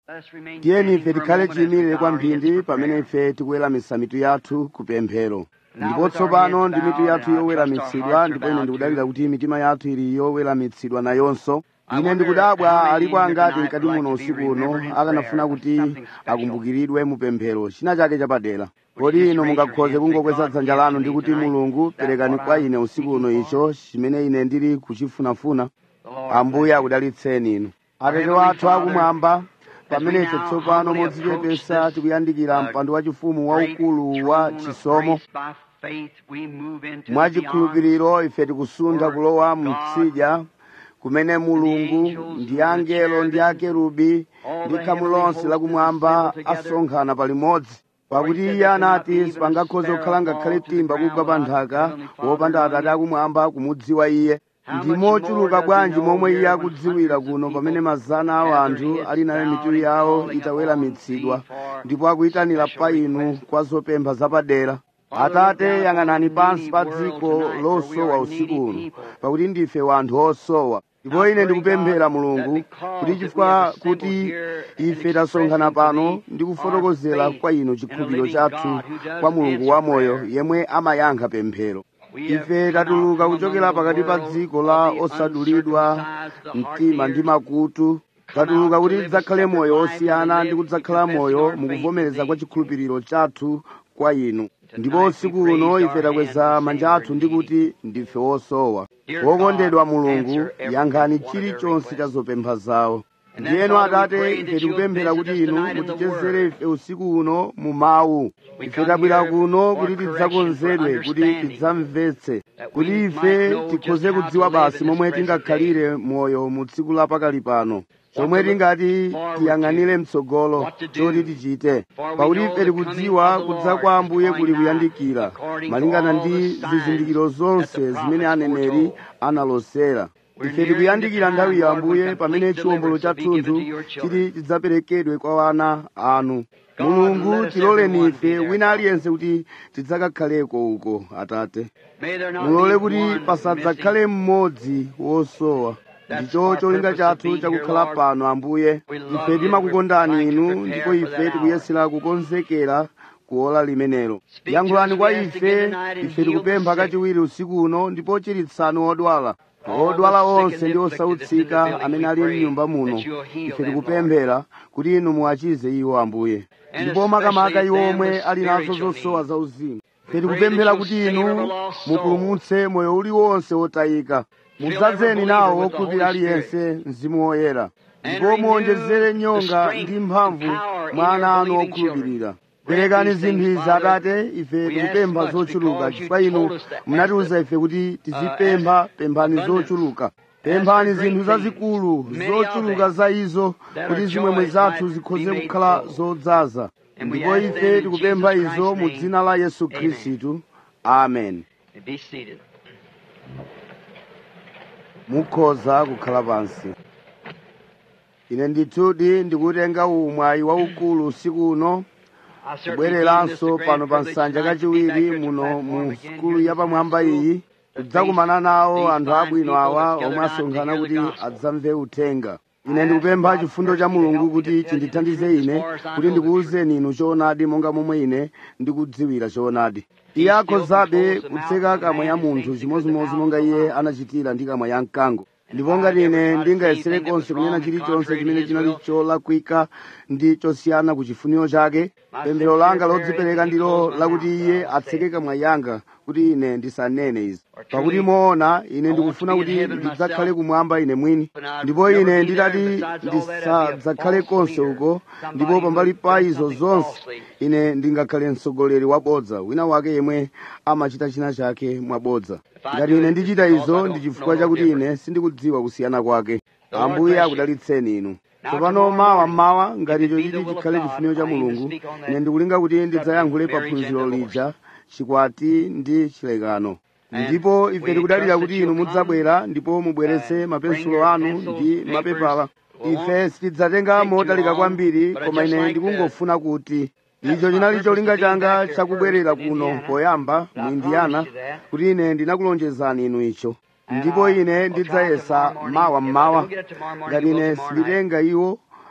tiyeni ife tikhale chiyimire kwamphindi pamene ife tikuweramitsa mitu yathu ku pemphero ndipo tsopano ndi mitu yathu yoweramitsidwa ndipo ine ndikudalira kuti mitima yathu ili yoweramitsidwa nayonso ine ndikudabwa alipo angati mkati muno usiku uno akanafuna kuti akumbukiridwe mu pemphero china chake chapadera kodi ino mungakhoze kungokweza dzanja lanu ndi kuti mulungu perekani kwa ine usiku uno icho chimene ine ndili kuchifunafuna ambuye akudalitseni inu atate wathu akumwamba pamene ife tsopano modzichepesa tikuyandikira mpando wachifumu waukulu wa chisomo mwachikhulupiriro ife tikusuntha kulowa mtsidya kumene mulungu ndi angelo ndi akerubi ndi khamu lonse lakumwamba asonkhana palimodzi pakuti iye anati sipangakhoze kukhala ngakhale timba kugwa pa nthaka wopanda atate akumwamba kumudziwa iye ndi mochuluka bwanji momwe iye akudziwira kuno pamene mazana a anthu ali nayo mitu yawo itaweramitsidwa ndipo akuyitanira pa inu kwa zopempha zapadera atate yang'anani pansi pa dziko losowa usiku uno pakuti ndife wanthu osowa ndipo ine ndikupemphera mulungu kuti chifukwa kuti ife tasonkhana pano ndi kufotokozera kwa inu chikhulupiriro chathu kwa mulungu wamoyo yemwe amayankha pemphero ife tatuluka kuchokera pakati pa dziko la osadulidwa mtima ndi makutu tatuluka kuti tidzakhale moyo osiyana ndi kudzakhala moyo mukuvomereza kwa chikhulupiriro chathu kwa inu ndipo usiku uno ife takweza manja athu ndi kuti ndife osowa wokondedwa mulungu yankhani chilichonse cha zopempha zawo ndiyeno atate ife tikupemphera kuti inu mutichezere ife usiku uno mu mawu ife tabwera kuno kuti tidzakonzedwe kuti tidzamvetse kuti ife tikhoze kudziwa basi momwe tingakhalire moyo mu tsiku lapakali pano chomwe tingati tiyang'anire mtsogolo choti tichite pakuti ife tikudziwa kudza kwa ambuye kuli kuyandikira malingana ndi zizindikiro zonse zimene aneneri analosera ife tikuyandikira nthawi ya ambuye pamene chiwombolo chathunthu chiti chidzaperekedwe kwa ana anu mulungu tiloleni ife wina aliyense kuti tidzakakhaleko uko atate mulole kuti pasadzakhale mmodzi wosowa ndicho cholinga chathu chakukhala pano ambuye ife timakukondani inu ndipo ife tikuyesera kukonzekera kuola limenelo yankhulani kwa ife ife tikupempha kachiwiri usiku uno ndipo chiritsani odwala odwala onse ndi osautsika amene ali mnyumba muno ife tikupemphera kuti inu muwachize iwo ambuye ndipo makamaka iwo omwe ali nazo zosowa zauzimu ife tikupemphera kuti inu mupulumutse moyo uliwonse wotayika mudzadzeni nawo wokhulupirira aliyense mzimu woyera ndipo muwonjezere nyonga ndi mphamvu mwa ana anu okhulupirira perekani zinthu izi atate ife tikupempha zochuluka chifukwa inu munatiwuza ife kuti tizipempha pemphani zochuluka pemphani zinthu zazikulu zochuluka za izo kuti zimwemwe zathu zikhoze kukhala zodzaza ndipo ife tikupempha izo mu dzina la yesu khristu amen mukhoza kukhala pansi ine ndithudi ndikutenga umwayi waukulu usiku uno kubwereranso pano pa nsanja kachiwiri muno mu sukulu yapamwamba iyi kudzakumana nawo anthu abwino awa omwe asonkhana kuti adzamve uthenga ine ndikupempha chifundo cha mulungu kuti chindithandize ine kuti ndikuwuzeni inu choonadi monga momwe ine ndikudziwira choonadi iye akhozabe kutseka kamwa ya munthu chimodzimodzi monga iye anachitira ndi kamwa ya mkango ndipo ngati ine ndingayesere konse kunena chilichonse chimene chinali cholakwika ndi chosiyana ku chifuniro chake pemphero langa lodzipereka ndilo lakuti iye atseke kamwa yanga kuti ine ndisanene izi pakuti moona ine ndikufuna kuti ndidzakhale kumwamba ine mwini ndipo ine nditati ndisadzakhale konse uko ndipo pambali pa izo zonse ine ndingakhale mtsogoleri wabodza wina wake yemwe amachita china chake mwabodza ngati ine ndichita izo ndi chifukwa chakuti ine sindikudziwa kusiyana kwake ambuye akudalitseni inu tsopano mawa mmawa ngati icho chiti chikhale chifuniro cha mulungu ine ndikulinga kuti ndidzayankhule pa phunziro lija chikwati ndi chilekano ndipo ife tikudalira kuti inu mudzabwera ndipo mubweretse mapensulo anu ndi mapepala ife sitidzatenga motalika kwambiri koma ine ndikungofuna kuti icho chinali cholinga changa chakubwerera kuno poyamba mu indiana kuti ine ndinakulonjezani inu icho ndipo ine ndidzayesa mawa mmawa ngati ine sinditenga iwo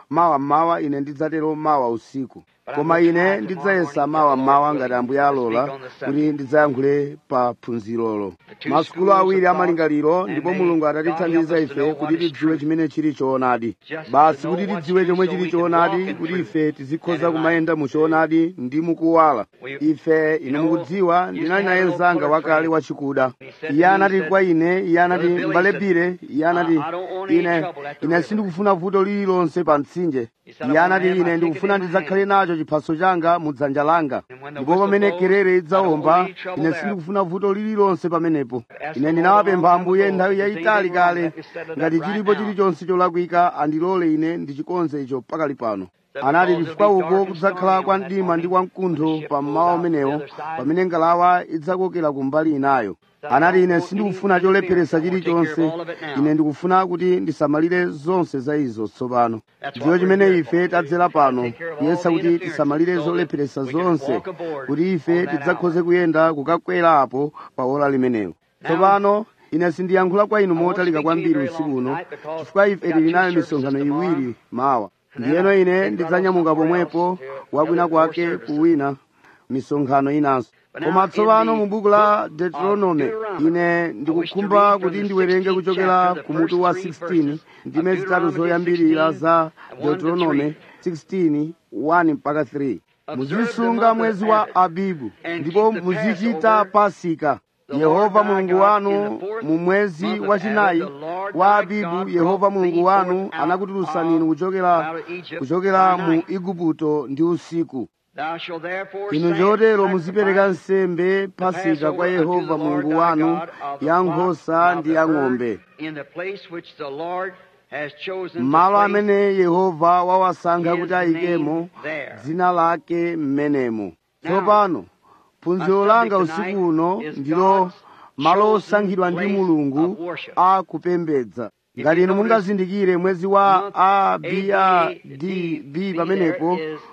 mawa mmawa ine ndidzatero mawa usiku koma ine ndidzayesa mawa mmawa ngati ambuye alola kuti ndidzayankhule pa phunzirolo masukulu awiri amalingaliro ndipo mulungu atatithandiza ife kuti tidziwe chimene chili choonadi basi kuti tidziwe chomwe chili choonadi kuti ife tizikhoza kumayenda mu choonadi ndi mukuwala ife inu mukudziwa ndinali naye mzanga wakale wachikuda iye anati kwa ine iye anati mbalebire iye anati ine ine sindikufuna vuto lililonse pa mtsinje iye anati ine ndikufuna ndidzakhale nacho chiphaso changa mu dzanja langa ndipo pamene kerere idzawomba ine sindikufuna vuto lililonse pamenepo ine ndinawapempha ambuye nthawi yayitali kale ngati chilipo chilichonse cholakwika andilole ine ndichikonze icho pakali pano anati chifukwa uko kudzakhala kwa mdima ndi kwa mkuntho pa mmawa umenewo pamene ngalawa idzakokera kumbali inayo anati ine sindikufuna cholepheresa chilichonse ine ndikufuna kuti ndisamalire zonse za izo tsopano ndiyo chimene ife tadzera pano kuyesa kuti tisamalire zolepheresa zonse kuti ife tidzakhoze kuyenda kukakwera apo pa ola limenelo tsopano ine sindiyankhula kwa inu motalika kwambiri usiku uno chifukwa ife tili nayo misonkhano iwiri mawa ndiyeno ine ndidzanyamuka pomwepo wakwina kwake kuwina misonkhano inanso koma tsopano mu buku la deuteronome ine ndikukhumba kuti ndiwerenge kuchokera ku mutu wa 16 ndime zitatu zoyambirira za deuteronome 16 1 mpaka 3 muzisunga mwezi wa abibu ndipo muzichita pasika yehova mulungu wanu mu mwezi wachinayi wa abibu yehova mulungu wanu anakutulutsani inu kuchokera kuchokera mu igupto ndi usiku inu chotero muzipereka nsembe pasika kwa yehova mulungu wanu ya nkhosa ndi ya ng'ombe malo amene yehova wawasankha kuti ayikemo dzina lake m'menemo tsopano phunziro langa usiku uno ndilo malo osankhidwa ndi mulungu a kupembedza ngati inu mungazindikire mwezi wa abadb pamenepo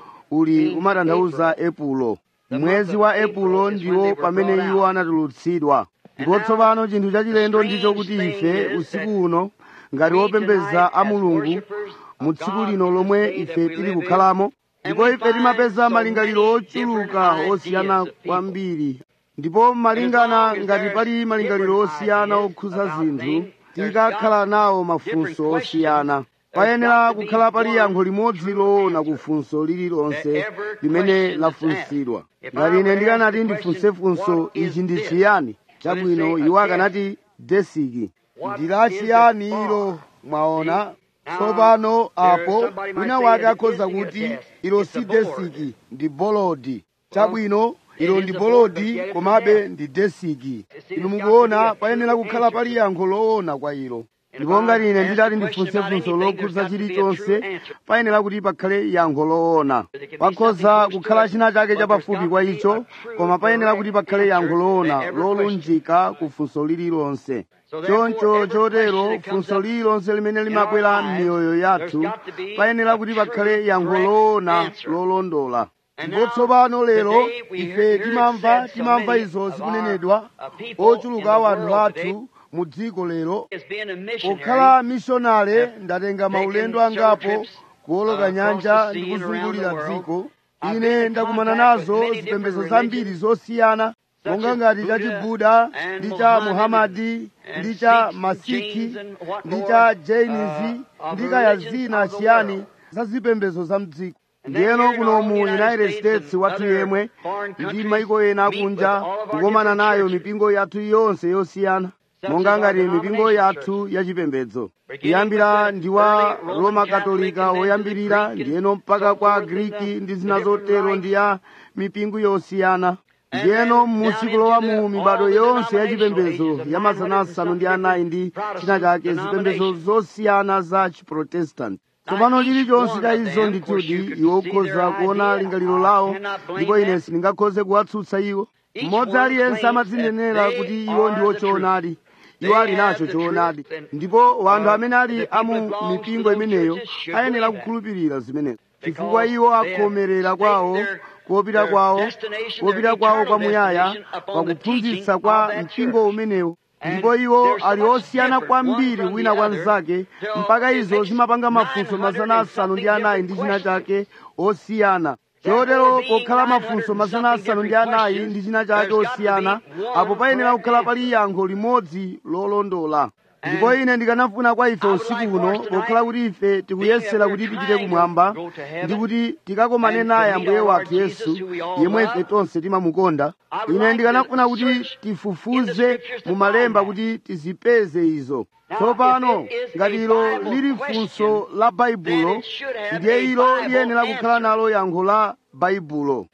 uli umatanthauza epulo mwezi wa epulo ndiwo pamene iwo anatulutsidwa ndipo tsopano chinthu chachilendo ndicho kuti ife usiku uno ngati wopembedza a mulungu mu tsiku lino lomwe ife tili kukhalamo ndipo ife timapeza malingaliro ochuluka osiyana kwambiri ndipo malingana ngati pali malingaliro osiyana okhuza zinthu tikakhala nawo mafunso osiyana payenera kukhala pali yankho limodzi loona kufunso lililonse limene lafunsidwa ngati ine ndikanati ndifunse funso ichi ndi chiyani chabwino iwo akanati desiki ndilachiyani ilo mwaona tsopano apo wina wake akhoza kuti ilo si desiki ndi bolodi chabwino ilo ndi bolodi komabe ndi desiki inu mukuona payenera kukhala pali yankho loona kwa ilo ndipo ngati ine nditati ndifunse funso lokhudza chilichonse payenera kuti pakhale yankho loona pakhoza kukhala china chake chapafupi kwa icho koma payenera kuti pakhale yankho loona lolunjika ku funso lililonse choncho chotero funso lililonse limene limabwera m'miyoyo yathu payenera kuti pakhale yankho loona lolondola ndipo tsopano lero ife timamva timamva izo zikunenedwa ochuluka awanthu athu mu dziko lero pokhala mishonale ndatenga maulendo angapo kuwoloka nyanja ndi kuzungulira dziko ine ndakumana nazo zipembedzo zambiri zosiyana monga ngati cha chibuda ndi cha muhamadi ndi cha masikhi ndi cha jainizi ndi kaya zina chiyani za zipembedzo za mdziko ndiyeno kuno mu united states wathu yemwe ndi maiko ena akunja kukomana nayo mipingo yathu yonse yosiyana monga ngati mipingo yathu yachipembedzo kuyambira ndi wa roma katolika woyambirira ndiyeno mpaka kwa griki ndi zina zotero ndi ya mipingo yosiyana ndiyeno musikulowa mu mibado yonse yachipembedzo ya mazana asanu ndi anayi ndi china chake zipembedzo zosiyana za chiprotestanti tsopano chilichonse cha izo ndithudi iwo ukhoza kuona lingaliro lawo ndipo ine sindingakhoze kuwatsutsa iwo mmodzi aliyense amadzinenera kuti iwo ndi ochoonadi iwo ali nacho choonadi ndipo wanthu amene ali amu mipingo imeneyo ayenera kukhulupirira zimenezo chifukwa iwo akhomerera kwawo kopita kwawo kopita kwawo kwamuyaya pakuphunzitsa kwa mpingo umenewo ndipo iwo ali osiyana kwambiri wina kwa mnzake mpaka izo zimapanga mafunso mazana asanu ndi anayi ndi china chake osiyana chotero pokhala mafunso mazana asanu ndi anayi ndi china chake osiyana apo payenera kukhala pali yankho limodzi lolondola ndipo ine ndikanafuna kwa ife usiku uno pokhala kuti ife tikuyesera kuti tipite kumwamba ndi kuti tikakomane naye ambuye wathu yesu yemwe ife tonse timamukonda ine ndikanafuna kuti tifufuze mu malemba kuti tizipeze izo tsopano ngati ilo lili funso la baibulo ndiye ilo liyenera kukhala nalo yankho la baibulo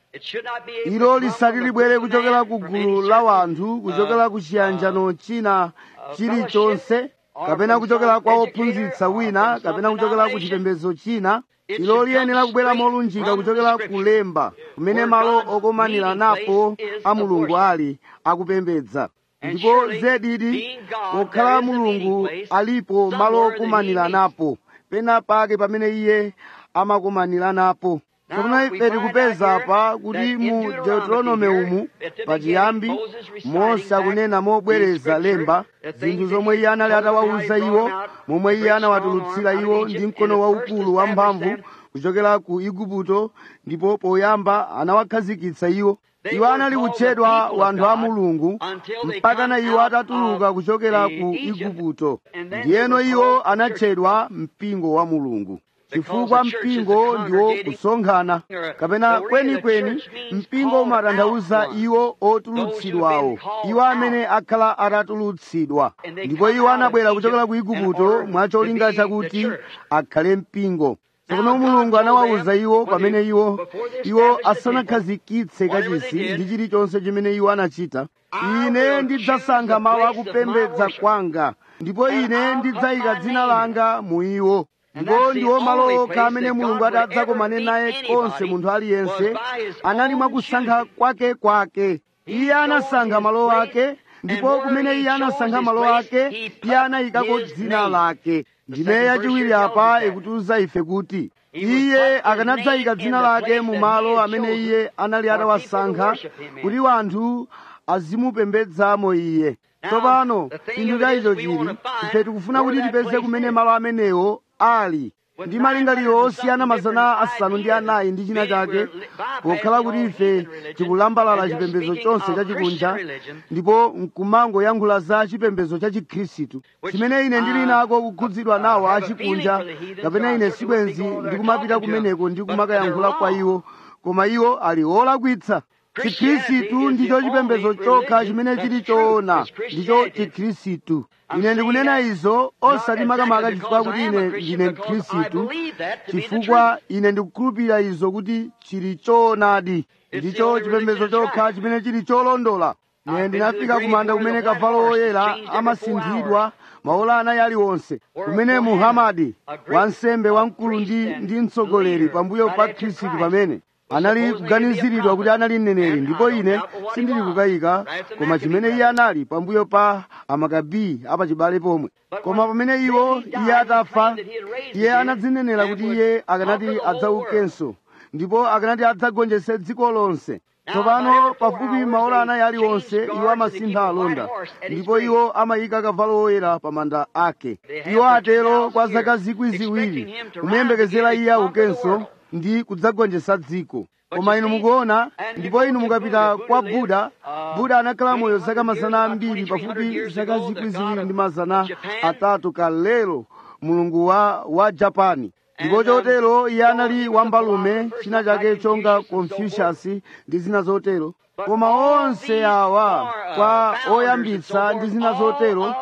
ilo lisati libwere kuchokera ku gulu la wanthu kuchokera ku chiyanjano china chilichonse kapena kuchokera kwa ophunzitsa wina kapena kuchokera ku chipembedzo china ilo liyenera kubwera molunjika kuchokera kulemba kumene malo okomanira napo a mulungu ali akupembedza ndipo zedidi pokhala mulungu alipo malo okomanira napo pena pake pamene iye amakomanira napo tsopano ife tikupeza apa kuti mu deuteronome umu pachiyambi mose akunena mobwereza lemba zinthu zomwe iye anali atawawuza iwo momwe iye anawatulutsira iwo ndi mkono waukulu wamphamvu kuchokera ku igupto ndipo poyamba anawakhazikitsa iwo iwo anali kutchedwa wanthu a mulungu mpakana iwo atatuluka kuchokera ku igupto ndiyeno iwo anatchedwa mpingo wa mulungu chifukwa mpingo ndiwo kusonkhana kapena kwenikweni mpingo umatanthauza iwo otulutsidwawo iwo amene akhala atatulutsidwa ndipo iwo anabwera kuchokera ku igupto mwacholinga chakuti akhale mpingo tsopano mulungu anawawuza iwo pamene iwo iwo asanakhazikitse kachisi ndi chilichonse chimene iwo anachita ine ndidzasankha malo akupembedza kwanga ndipo ine ndidzayika dzina langa mu iwo ndipo ndiwo malo okha amene mulungu ati adzakomane naye konse munthu aliyense anali mwakusankha kwake kwake iye anasankha malo ake ndipo kumene iye anasankha malo ake iye anayikako dzina lake ndime yachiwiri apa ikutiuza ife kuti iye akanadzayika dzina lake mu malo amene iye anali atawasankha kuti wanthu azimupembedzamo iye tsopano chinthu chayicho chili ife tikufuna kuti tipeze kumene malo amenewo ali ndi malingaliro osiyana mazana asanu ndi anayi ndi china chake pokhala kuti ife tikulambalala chipembedzo chonse chachikunja ndipo nkumangoyankhula za chipembedzo cha chikhristu chimene ine ndili nako kukhudzidwa nawo achikunja kapena ine sibwenzi ndikumapita kumeneko ndi kumakayankhula kwa iwo koma iwo ali olakwitsa chikhristu ndicho chipembedzo chokha chimene chili choona ndicho chikhristu ine ndikunena izo osati makamaka chifukwa kuti ine ndine mkhristu chifukwa ine ndikukhulupirira izo kuti chili choonadi ndicho chipembedzo chokha chimene chili cholondola ine ndinafika kumanda kumene kavalo woyera amasinthidwa maola anayi aliwonse kumene muhamadi wansembe wamkulu ndi ndi mtsogoleri pambuyo pa khristu pamene anali kuganiziridwa kuti anali mneneri ndipo ine sindili kukayika koma chimene iye anali pambuyo pa amakabi apachibale pomwe koma pamene iwo iye atafa iye anadzinenera kuti iye akanati adzaukenso ndipo akanati adzagonjetse dziko lonse tsopano pafupi maola anayi aliwonse iwo amasintha alonda ndipo iwo amayika kavalo woyera pa manda ake iwo atero kwa zaka zikwi ziwiri kumuyembekezera iye aukenso ndi kudzagonjetsa dziko koma inu mukuona ndipo inu mukapita kwa buda buda anakhala moyo zaka mazana ambiri pafupi zaka zikwi ziwiri ndi mazana atatu kalelo mulungu wa, wa japani ndipo chotero iye anali wambalume china chake chonga confucius ndi zina zotero koma onse awa kwa oyambitsa ndi zina zotero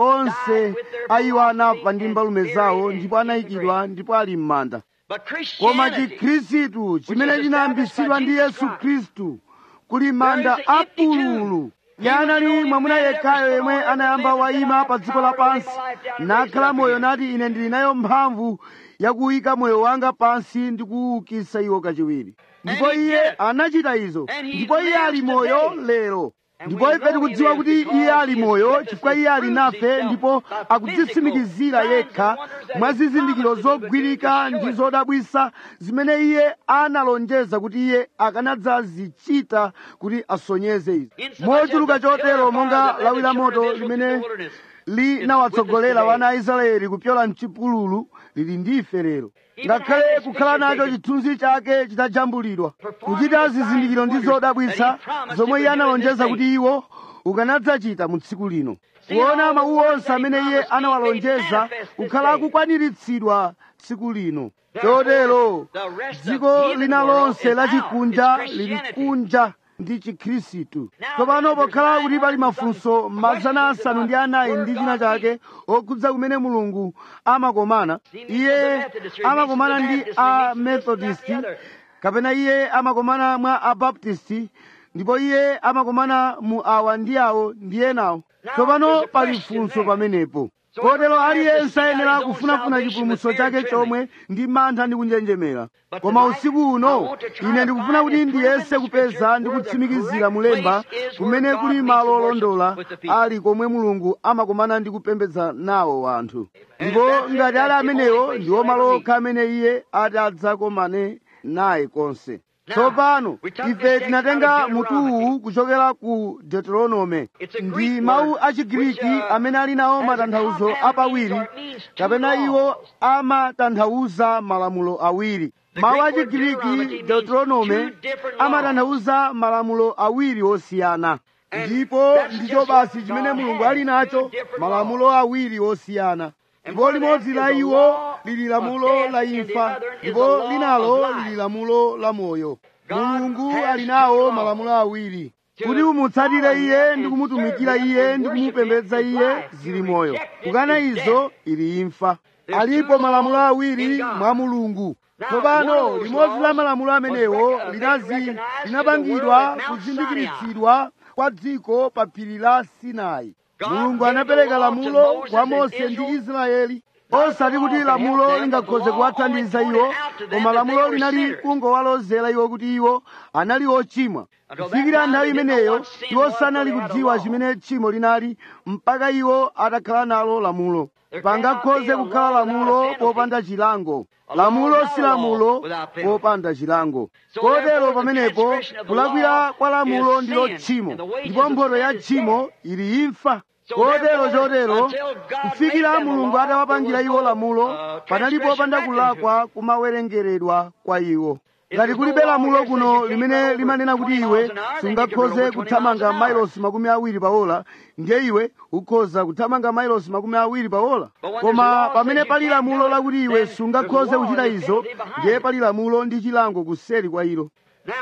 onse ayiwo anafa ndi mbalume zawo ndipo anayikidwa ndipo ali m'manda koma chikhristu chimene chinayambitsidwa ndi yesu khristu kuli manda apululu yanali mwamuna yekhayo yemwe anayamba wayima pa dziko lapansi nakhala moyo nati ine ndili nayo mphamvu yakuyika moyo wanga pansi ndi kuwukitsa iwo kachiwiri ndipo iye anachita izo ndipo iye ali moyo lero ndipo ife tikudziwa kuti iye ali moyo chifukwa iye ali nafe ndipo akudzitsimikizira yekha mwa zizindikiro zogwirika ndi zodabwisa zimene iye analonjeza kuti iye akanadzazichita kuti asonyeze izi mochuluka chotero monga lawi la moto limene linawatsogolera wana a israeli kupyola mchipululu lili ndife lero ngakhale kukhala nacho chithunzi chake chitajambulidwa kuchita zizindikiro ndi zodabwisa zomwe iye analonjeza kuti iwo ukanadzachita mu tsiku lino kuona mawu onse amene iye anawalonjeza kukhala akukwaniritsidwa tsiku lino chotero dziko lina lonse lachikunja lili kunja ndi chikhristu tsopano pokhala kuti pali mafunso mazana asanu ndi anayi ndi china chake okhudza kumene mulungu amakomana iye amakomana ndi a methodist kapena iye amakomana mwa abaptisti ndipo iye amakomana mu awa ndi awo ndi enawo tsopano pali funso pamenepo kotero aliyense ayenera kufunafuna chipulumutso chake chomwe ndi mantha ndi kunjenjemera koma usiku uno ine ndikufuna kuti ndiyese kupeza ndi kutsimikizira mulemba kumene kuli malo olondola ali komwe mulungu amakomana ndi kupembedza nawo wanthu ndipo ngati ali amenewo ndiwo malo okha amene iye ati adzakomane naye konse tsopano ife tinatenga mutuwu kuchokera ku deuteronome ndi mawu achigiriki amene ali nawo matanthauzo apawiri kapena iwo amatanthauza malamulo awiri mawu achigiriki deuteronome amatanthauza malamulo awiri osiyana ndipo ndicho basi chimene mulungu ali nacho malamulo awiri osiyana ndipo limodzi la iwo lili lamulo la imfa ndipo linalo lili lamulo la moyo mulungu ali nawo malamulo awiri kuti umutsatire iye ndi kumutumikira iye ndi kumupembedza iye zili moyo kukana izo ili imfa alipo malamulo awiri mwa mulungu tsopano limodzi la malamulo amenewo linazi linapangidwa kuzindikiritsidwa kwa dziko pa phiri la sinai mulungu anapereka lamulo kwa mose ndi israeli osati kuti lamulo lingakhoze kuwathandiza iwo koma lamulo linali kungowalozera iwo kuti iwo anali ochimwa kufikira nthawi imeneyo iwo sanali kudziwa chimene tchimo linali mpaka iwo atakhala nalo lamulo pangakhoze kukhala lamulo popanda chilango lamulo si lamulo popanda chilango kotero pamenepo kulakwira kwa lamulo ndilo tchimo ndipo mphotho ya tchimo ili imfa kotero chotero kufikira mulungu atawapangira iwo lamulo panali popanda kulakwa kumawerengeredwa kwa iwo ngati kulibe lamulo kuno limene limanena kuti iwe sungakhoze kuthamanga mailosi makumi awiri pa ola ndiye iwe ukhoza kuthamanga mailosi makumi awiri pa ola koma pamene pali lamulo lakuti iwe sungakhoze kuchita izo ndiye pali lamulo ndi chilango kuseri kwa ilo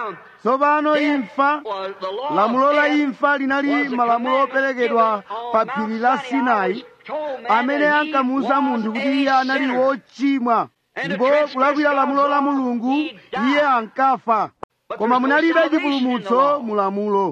tsopano imfa lamulo la imfa linali malamulo operekedwa pa phiri la sinai amene ankamuwuza munthu kuti iye anali wochimwa ndipo kulakwira lamulo la mulungu iye ankafa koma munalibe chipulumutso mu lamulo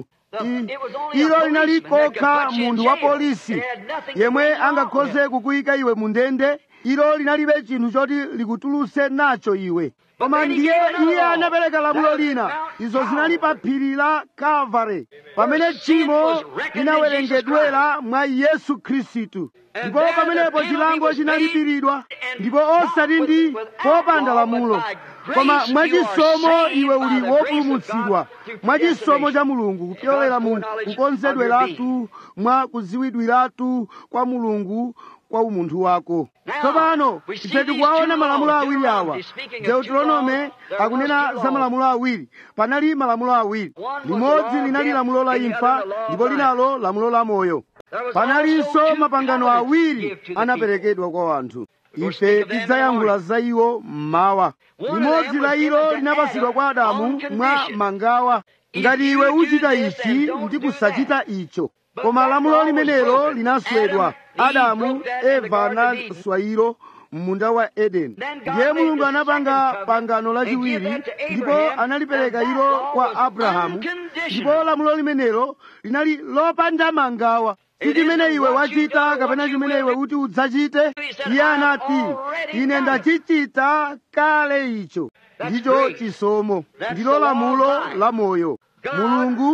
ilo linali kokha munthu wa polisi yemwe angakhoze kukuyika iwe mu ndende ilo linalibe chinthu choti likutulutse nacho iwe koma ndiye iye anapereka lamulo lina izo zinali pa phiri la kalvare pamene tchimo linawerengedwera mwa yesu khristu ndipo pamenepo chilango chinalipiridwa ndipo osati ndi popanda lamulo koma mwachisomo iwe uli wopulumutsidwa mwachisomo cha mulungu kupyolera mu kukonzedweratu mwa kuziwidwiratu kwa mulungu kwa umunthu wako tsopano ife tikuwaona malamulo awiri awa deuteronome akunena za malamulo awiri panali malamulo awiri limodzi linali lamulo la imfa ndipo linalo lamulo la moyo panalinso mapangano awiri anaperekedwa kwa wanthu ife tidzayankhula za iwo mmawa limodzi la ilo linapasidwa kwa adamu mwa mangawa ngati iwe uchita ichi ndi kusachita icho koma lamulo limenelo linaswedwa adamu eva anaswa ilo munda wa edeni ndiye mulungu anapanga pangano lachiwiri ndipo analipereka ilo kwa abrahamu ndipo lamulo limenelo linali lopanda mangawa si chimene iwe wachita kapena chimene iwe kuti udzachite iye anati ine ndachichita kale icho ndicho chisomo ndilo lamulo la moyo mulungu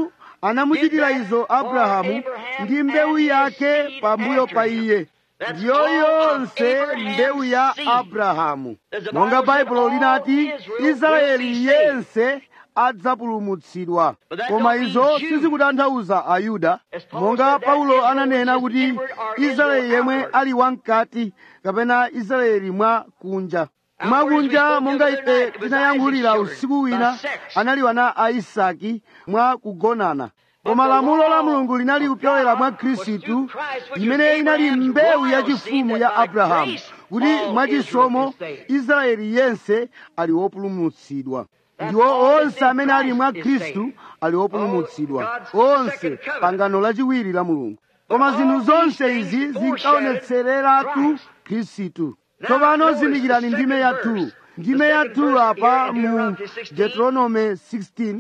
anamuchitira izo abrahamu ndi mbewu yake pambuyo pa iye ndiyo yonse mbewu ya abrahamu monga baibulo linati israeli yense adzapulumutsidwa koma izo sizikutanthauza ayuda monga paulo ananena kuti israeli yemwe ali wamkati kapena israeli mwa kunja mwakunja monga ife tinayankhulira usiku wina anali wana a isaki mwa kugonana koma lamulo la mulungu linali kupyolera mwa khristu imene inali mbewu yachifumu ya abrahamu kuti mwachisomo israeli yense ali wopulumutsidwa ndiwo onse amene ali mwa khristu ali wopulumutsidwa onse pangano lachiwiri la mulungu koma zinthu zonse izi zinkaonetsereratu khristu tsopano zindikirani ndime ya 2 ndime ya 2 apa mu deuteronome 16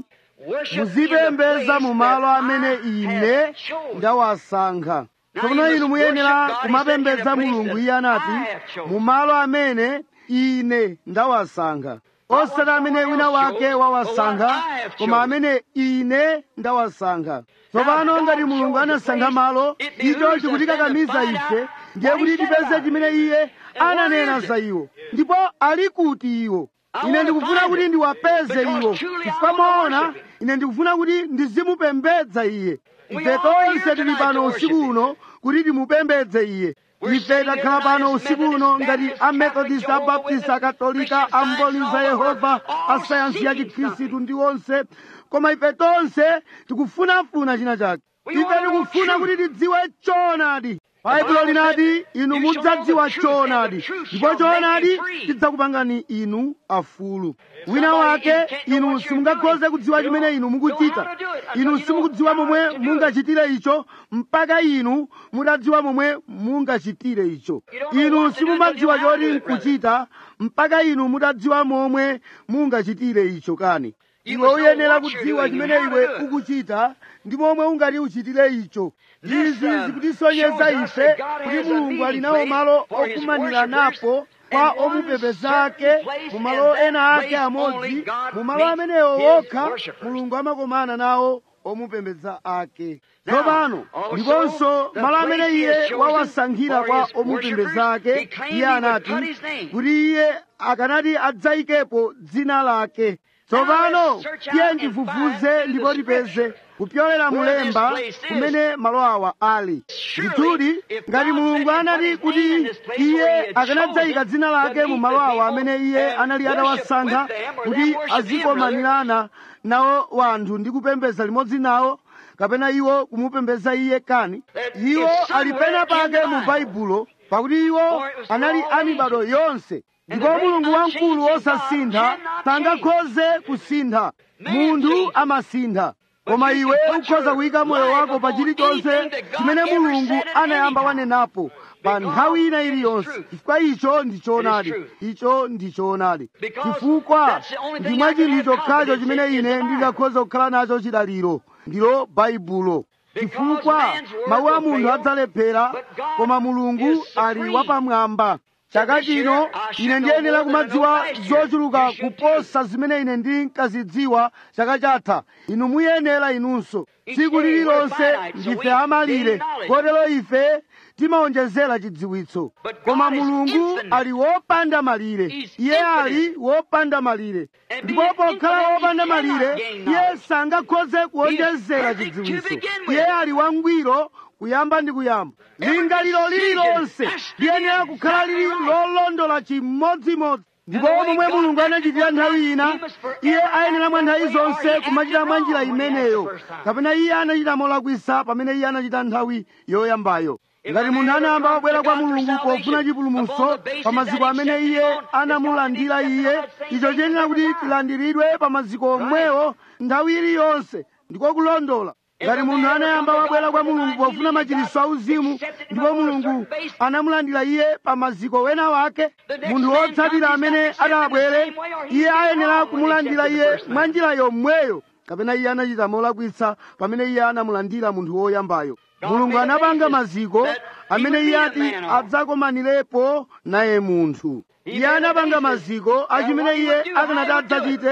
muzipembeza mu malo amene ine ndawasankha tsopano inu muyenera kumapembedza mulungu iye anati mu malo amene ine ndawasankha osati amene wina wake wawasankha koma amene ine ndawasankha tsopano ngati mulungu anasankha malo icho chikutikakamiza ife ndiye kuti tipeze chimene iye ananena za iwo ndipo ali kuti iwo ine ndikufuna kuti ndiwapeze iwo chifukwa moona ine ndikufuna kuti ndizimupembedza iye ife tonse tili pano usiku uno kuti timupembedze iye ife takhala pano usiku uno ngati amethodist abaptist akatolika amboliza yehova asayansi ya chikhristu ndi onse koma ife tonse tikufunafuna china chake ife tikufuna kuti tidziwe choonadi baibulo linati inu mudzadziwa choonadi ndipo choonadi chidzakupangani inu afulu wina wake inu simungakhoze kudziwa chimene inu mukuchita inu simukudziwa momwe mungachitire icho mpaka inu mutadziwa momwe mungachitire icho inu simumadziwa choti nkuchita mpaka inu mutadziwa momwe mungachitire icho kani iwe uyenera kudziwa chimene iwe ukuchita ndi momwe ungati uchitire icho izi zikutisonyeza ife kuti mulungu ali nawo malo okumanira napo kwa omupembedza ake mu malo ena ake amodzi mu malo amenewo wokha mulungu amakomana nawo omupembedza ake tsopano ndiponso malo amene iye wawasankhira kwa omupembedza ake iye anati kuti iye akanati adzayikepo dzina lake tsopano tiye ndifufuze ndipo tipeze kupyolera mulemba kumene malo awa ali ndithudi ngati mulungu anati kuti iye akanadzayika dzina lake mu malo awa amene iye anali atawasankha kuti azikomanirana nawo wanthu ndi kupembedza limodzi nawo kapena iwo kumupembedza iye kani iwo ali pena pake mu baibulo pakuti iwo anali amibado yonse ndipo mulungu wamkulu wosasintha sangakhoze kusintha munthu amasintha koma iwe ukhoza kuyika moyo wako pa chilichonse chimene mulungu anayamba wanenapo pa nthawi ina iliyonse chifukwa icho ndi choonadi icho ndi choonadi chifukwa ndi mwa chinthu chokhacho chimene ine ndingakhoza kukhala nacho chidaliro ndilo baibulo chifukwa mawu a munthu adzalephera koma mulungu ali wapamwamba chaka chino ine ndiyenera kumadziwa zochuluka kuposa zimene ine ndinkazidziwa chaka chatha inu muyenera inunso tsiku lililonse ndife amalire kotero ife timawonjezera chidziwitso koma mulungu ali wopanda malire iye ali wopanda malire ndipo pokhala wopanda malire iye sangakhoze kuwonjezera chidziwitso iye ali wangwiro kuyamba ndi kuyamba lingaliro lililonse liyenera kukhala lili lolondola chimodzimodzi ndipo momwe mulungu anachitira nthawi ina iye ayenera mwa nthawi zonse kumachita mwa njira imeneyo kapena iye anachita molakwisa pamene iye anachita nthawi yoyambayo ngati munthu anayamba wabwera kwa mulungu pofuna chipulumutso pa maziko amene iye anamulandira iye icho chiyenera kuti tilandiridwe pa maziko omwewo nthawi iliyonse ndiko kulondola ngati munthu anayamba wabwera kwa mulungu pofuna machiritso auzimu ndipo mulungu anamulandira iye pa maziko wena wake munthu wotsatira amene atabwere iye ayenera kumulandira iye mwa njira yomweyo kapena iye anachita molakwitsa pamene iye anamulandira munthu woyambayo mulungu anapanga maziko amene iye ati adzakomanirepo naye munthu iye anapanga maziko achimene iye akanati adzachite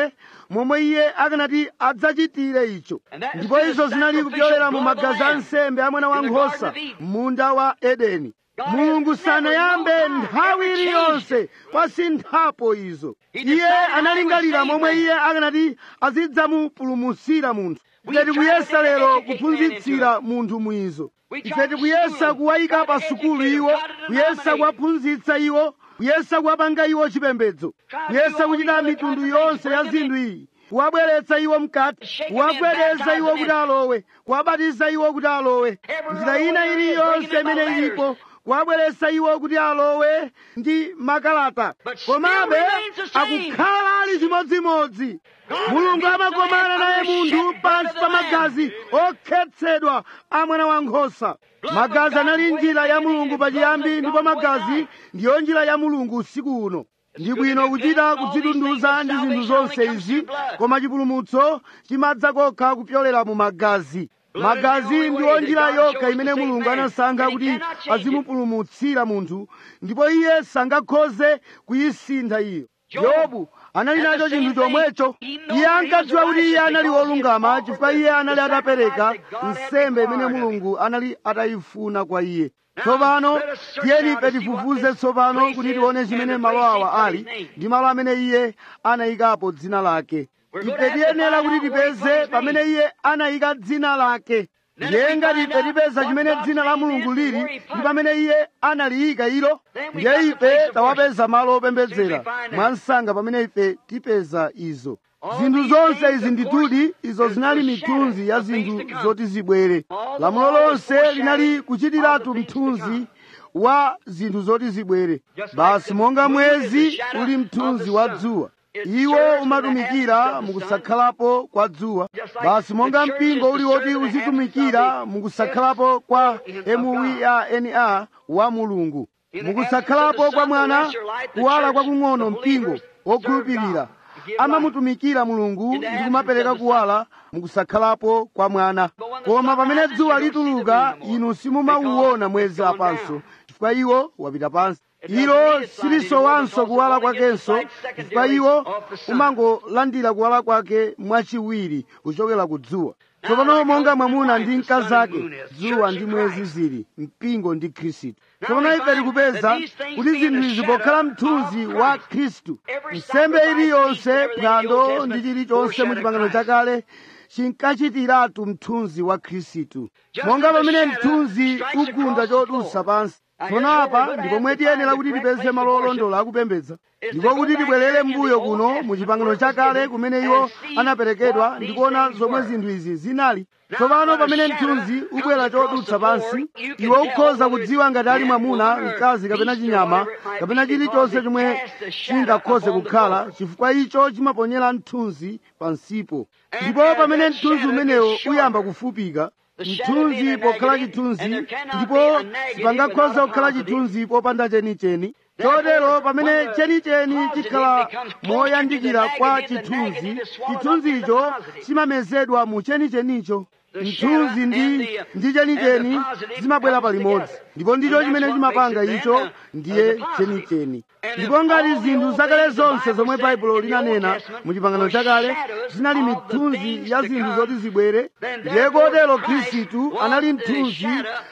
momwe iye akanati adzachitire icho ndipo izo zinali kupyolera mu magazi a nsembe a mwana wankhosa munda wa edeni mulungu sanayambe nthawi iliyonse kwasinthapo izo iye analingalira momwe iye akanati azidzamupulumutsira munthu ife tikuyesa lero kuphunzitsira munthu mwizo ife tikuyesa kuwayika pa sukulu iwo kuyesa kuwaphunzitsa iwo kuyesa kuwapanga iwo chipembedzo kuyesa kuchita mitundu yonse ya zinthu iyi kuwabweretsa iwo mkati kuwagwedeza iwo kuti alowe kuwabatiza iwo kuti alowe njira ina iliyonse imene ilipo kuwabweretsa iwo kuti alowe ndi makalata komabe akukhala ali chimodzimodzi mulungu amakomana naye munthu pansi pa magazi okhetsedwa a mwana wankhosa magazi anali njira ya mulungu pachiyambi ndipo magazi ndiyo njira ya mulungu usiku uno ndi bwino kuchita kudzitunduza ndi zinthu zonse izi koma chipulumutso chimadza kokha kupyolera mu magazi magazi ndiyo njira yokha imene mulungu anasankha kuti azimupulumutsira munthu ndipo iye sangakhoze kuyisintha iyo yobu anali nacho chinthu chomwecho iye ankadziwa kuti iye anali wolungama chifukwa iye anali atapereka nsembe imene mulungu anali atayifuna kwa iye tsopano tiyeni ife tifufuze tsopano kuti tione chimene malo awa ali ndi malo amene iye anayikapo dzina lake ife tiyenera kuti tipeze pamene iye anayika dzina lake ndiye ngati ife tipeza chimene dzina la mulungu lili ndi pamene iye analiyika ilo ndiye ife tawapeza malo opembedzera mwansanga pamene ife tipeza izo zinthu zonse izi nditudi izo zinali mithunzi ya zinthu zoti zibwere lamulo lonse linali kuchitiratu mthunzi wa zinthu zoti zibwere basi monga mwezi uli mthunzi wa dzuwa iwo umatumikira mukusakhalapo kwa dzuwa basi monga mpingo uli woti uzitumikira mukusakhalapo kwa muwina wa mulungu mukusakhalapo kwa mwana kuwala kwakung'ono mpingo wokhulupirira amamutumikira mulungu ndi kumapereka kuwala mukusakhalapo kwa mwana koma pamene dzuwa lituluka inu simumauwona mwezi apanso chifukwa iwo wapita pansi ilo silisowanso kuwala kwakenso chifukwa iwo umangolandira kuwala kwake mwachiwiri kuchokera ku dzuwa tsopano monga mwamuna ndi mkazi ake dzuwa ndi mwezi zili mpingo ndi khristu tsopano ife tikupeza kuti zinthu izi pokhala mthunzi wa khristu nsembe iliyonse phwando ndi chilichonse mu chipangano chakale chinkachitiratu mthunzi wa khristu monga pamene mthunzi ugunda chodutsa pansi tsono apa ndipo mwe tiyenera kuti tipeze malo olondola akupembedza ndipo kuti tibwerere mbuyo kuno mu chipangano chakale kumene iwo anaperekedwa ndikuona zomwe zinthu izi zinali tsopano pamene mthunzi ubwera chodutsa pansi iwe ukhoza kudziwa ngati ali mwamuna mkazi kapena chinyama kapena chilichonse chomwe chingakhoze kukhala chifukwa icho chimaponyera mthunzi pansipo ndipo pamene mthunzi umenewo uyamba kufupika mthunzi pokhala chithunzi ndipo sipangakhoza kukhala chithunzi popanda chenicheni chotero pamene chenicheni chikhala moyandikira kwa chithunzi chithunzicho chimamezedwa mu chenichenicho mthunzi ndi ndi chenicheni zimabwera palimodzi ndipo ndicho chimene chimapanga icho ndiye chenicheni ndipo ngati zinthu zakale zonse zomwe baibulo linanena mu chipangano chakale zinali mithunzi ya zinthu zoti zibwere ndiye kotero khristu anali mthunzi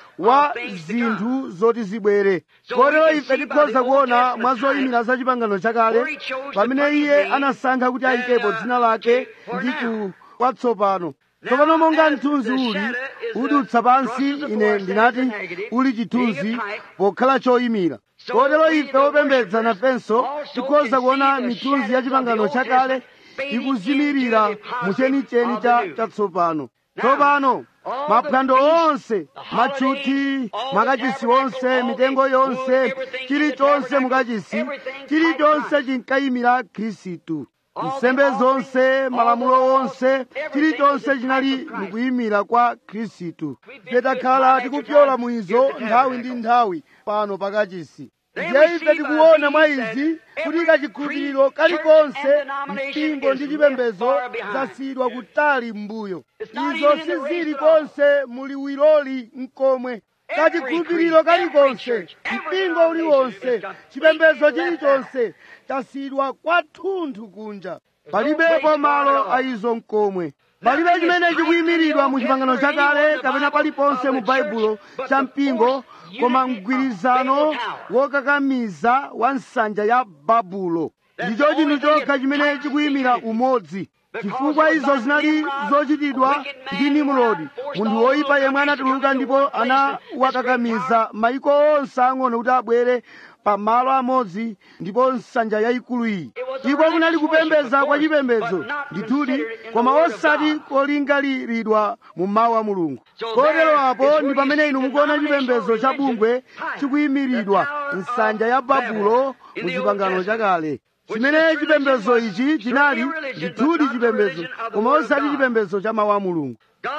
wa zinthu zoti zibwere kotero ife tikhoza kuona mwa zoyimira za chipangano chakale pamene iye anasankha kuti ayikepo dzina lake ndi ku kwatsopano tsopano monga mthunzi uli udutsa pansi ine ndinati uli chithunzi pokhala choyimira kotero ife opembedza nafenso tikhoza kuona mithunzi ya chipangano chakale ikuzimirira mu chenicheni chatsopano tsopano maphwando onse matchuthi makachisi onse mitengo yonse chilichonse mukachisi chilichonse chinkayimira khristu nsembe zonse malamulo onse chilichonse chinali mukuyimira kwa khristu ife takhala tikupyola mu izo nthawi ndi nthawi pano pakachisi ndiye ife tikuona mwa izi kuti kachikhulupiriro kalikonse mpingo ndi chipembedzo zasiyidwa kutali m'mbuyo izo sizili konse muliwiroli mkomwe kachikhulupiriro kalikonse mpingo uliwonse chipembedzo chilichonse chasiyidwa kwathunthu kunja palibepo malo a izo mkomwe palibe chimene chikuyimiridwa mu chipangano chakale kapena paliponse mu baibulo cha mpingo koma mgwirizano wokakamiza wa nsanja ya babulo ndicho chinthu chokha chimene chikuyimira umodzi chifukwa izo zinali zochitidwa ndi nimrodi munthu woyipa yemwe anatuluka ndipo anawakakamiza maiko onse ang'ono kuti abwere pa malo amodzi ndipo nsanja yayikulu iyi iko kunali kupembedza kwa chipembedzo ndithudi koma osati kolingaliridwa mu mawu a mulungu kotero apo ndi pamene inu mukuona chipembedzo cha bungwe chikuyimiridwa nsanja ya babulo mu chipangano chakale chimene chipembedzo ichi chinali ndithudi chipembedzo koma osati chipembedzo cha mawu a mulungu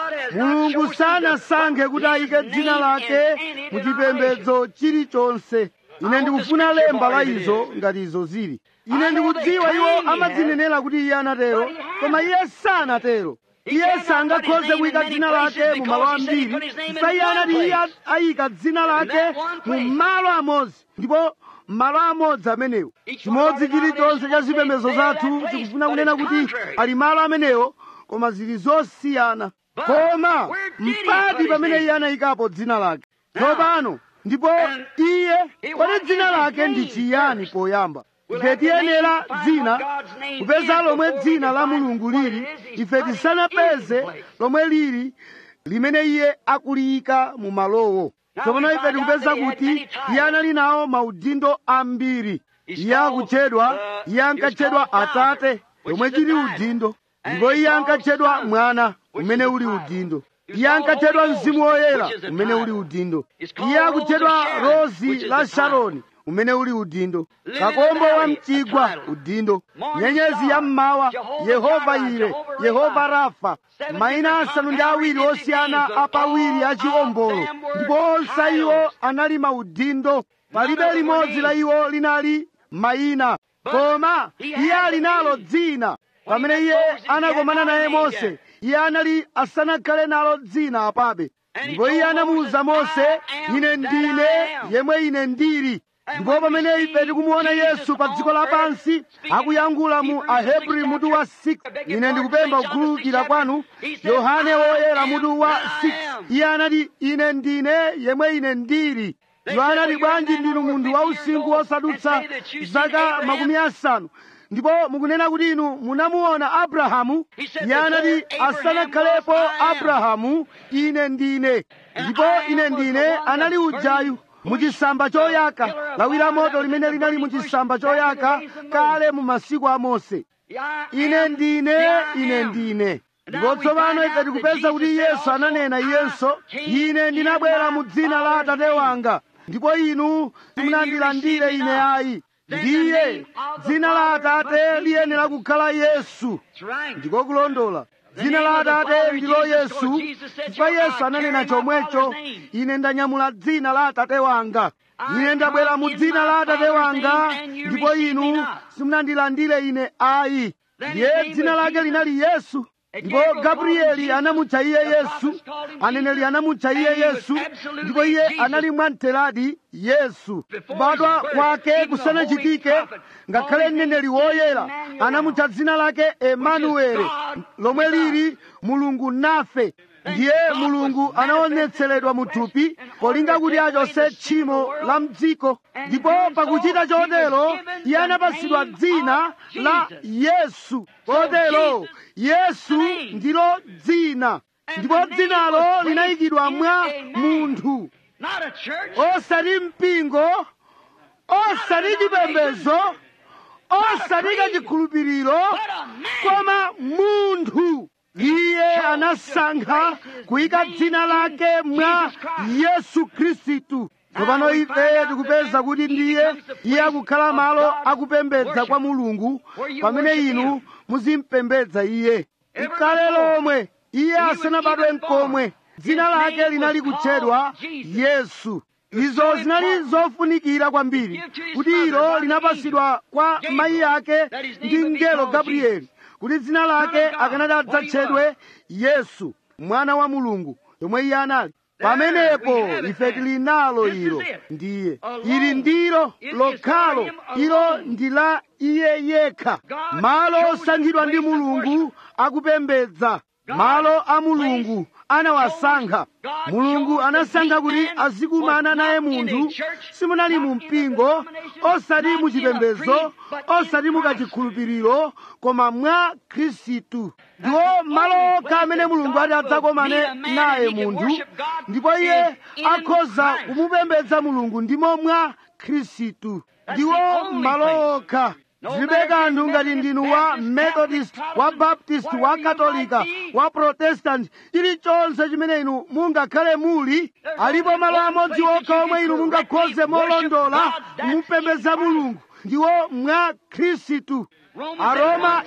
mulungu sanasankhe kuti ayike dzina lake mu chipembedzo chilichonse ine ndikufuna lemba la izo ngati izo zili ine ndikudziwa iwo amadzinenera kuti iye anatero koma iye sanatero iye sangakhoze kuyika dzina lake mu malo ambiri sa iye anati iye ayika dzina lake mu malo amodzi ndipo malo amodzi amenewo chimodzi chilichonse cha zipembedzo zathu chikufuna kunena kuti ali malo amenewo koma zili zosiyana koma mpati pamene iye anayikapo dzina lake tsopano ndipo iye kodi dzina lake ndi chiyani poyamba ife tiyenera dzina kupeza lomwe dzina la mulungu lili ife tisanapeze lomwe lili limene iye akuliyika mu malowo tsopano ife tikupeza kuti iye anali nawo maudindo ambiri iye akutchedwa iye ankatchedwa atate lomwe chili udindo ndipo iye ankatchedwa mwana umene uli udindo iye ankatchedwa mzimu woyera umene uli udindo iye akutchedwa rozi la sharoni umene uli udindo kakombo wa mchigwa udindo nyenyezi ya mmawa yehova ire yehova rafa mayina asanu ndi awiri osiyana apawiri achiwombolo ndipo onse iwo anali maudindo palibe limodzi la iwo linali mayina koma iye ali nalo dzina pamene iye anakomana naye mose iye anali asanakhale nalo dzina apabe ndipo iye anamuwuza mose ine ndine yemwe ine ndili ndipo pamene ife tikumuona yesu pa dziko lapansi akuyankhula mu ahebri mutu wa 6 ine ndikupempha kukhululukira kwanu yohane woyera mutu wa 6 iye anati ine ndine yemwe ine ndili iwo anati bwanji ndinu munthu wausinkhu wosadutsa zaka makumi asanu ndipo mukunena kuti inu munamuona abrahamu iye anati asanakhalepo abrahamu ine ndine ndipo ine ndine anali ujayu muchisamba choyaka lawira moto limene linali muchisamba choyaka kale mu masiku a mose ine ndine ine ndine ndipo tsopano ife tikupeza kuti yesu ananena iyenso ine ndinabwera mu dzina la atate wanga ndipo inu simunandilandire ine ayi ndiye dzina la atate liyenera kukhala yesu ndiko kulondola dzina la atate ndilo yesu chifukwa yesu ananena chomwecho ine ndanyamula dzina la atate wanga ine ndabwera mu dzina la atate wanga ndipo inu simunandilandire ine ayi ndiye dzina lake linali yesu ndipo gabrieli anamutcha iye yesu aneneri anamutcha iye yesu ndipo iye anali mwamtheradi yesu kubadwa kwake kusanachitike ngakhale mneneri woyera anamutcha dzina lake emanueli lomwe lili mulungu nafe ndiye mulungu anaonetseredwa mu thupi polinga kuti achose tchimo la mdziko ndipo pakuchita chotero iye anapasidwa dzina la yesu kotero yesu ndilo dzina ndipo dzinalo linayikidwa mwa munthu osati mpingo osati chipembedzo osati kachikhulupiriro koma munthu iye anasankha kuyika dzina lake mwa yesu khristu tsopano ife tikupeza kuti ndiye iye akukhala malo akupembedza kwa mulungu pamene inu muzimpembedza iye mkale lomwe iye asanabadwe mkomwe dzina lake linali kutchedwa yesu izo zinali zofunikira kwambiri kuti ilo linapasidwa kwa mayi ake ndi mngelo gabrieli kuti dzina lake akanati adzatchedwe yesu mwana wa mulungu yomwe iye anali pamenepo ife tili nalo ilo ndiye ili ndilo lokhalo ilo ndi la iye yekha malo osankhidwa ndi mulungu akupembedza malo a mulungu anawasankha mulungu anasankha kuti azikumana naye munthu simunali mu mpingo osati mu chipembedzo osati mu kachikhulupiriro koma mwa khristu ndiwo malo okha amene mulungu ati adzakomane naye munthu ndipo iye akhoza kumupembedza mulungu ndimo mwa khristu ndiwo malo okha zilibe kanthu ngati ndinu wa methodist wa baptist wa katolika wa protestant chilichonse chimene inu mungakhale muli alipo malo amodzi okha omwe inu mungakhoze molondola kumupembedza mulungu ndiwo mwa khristu aroma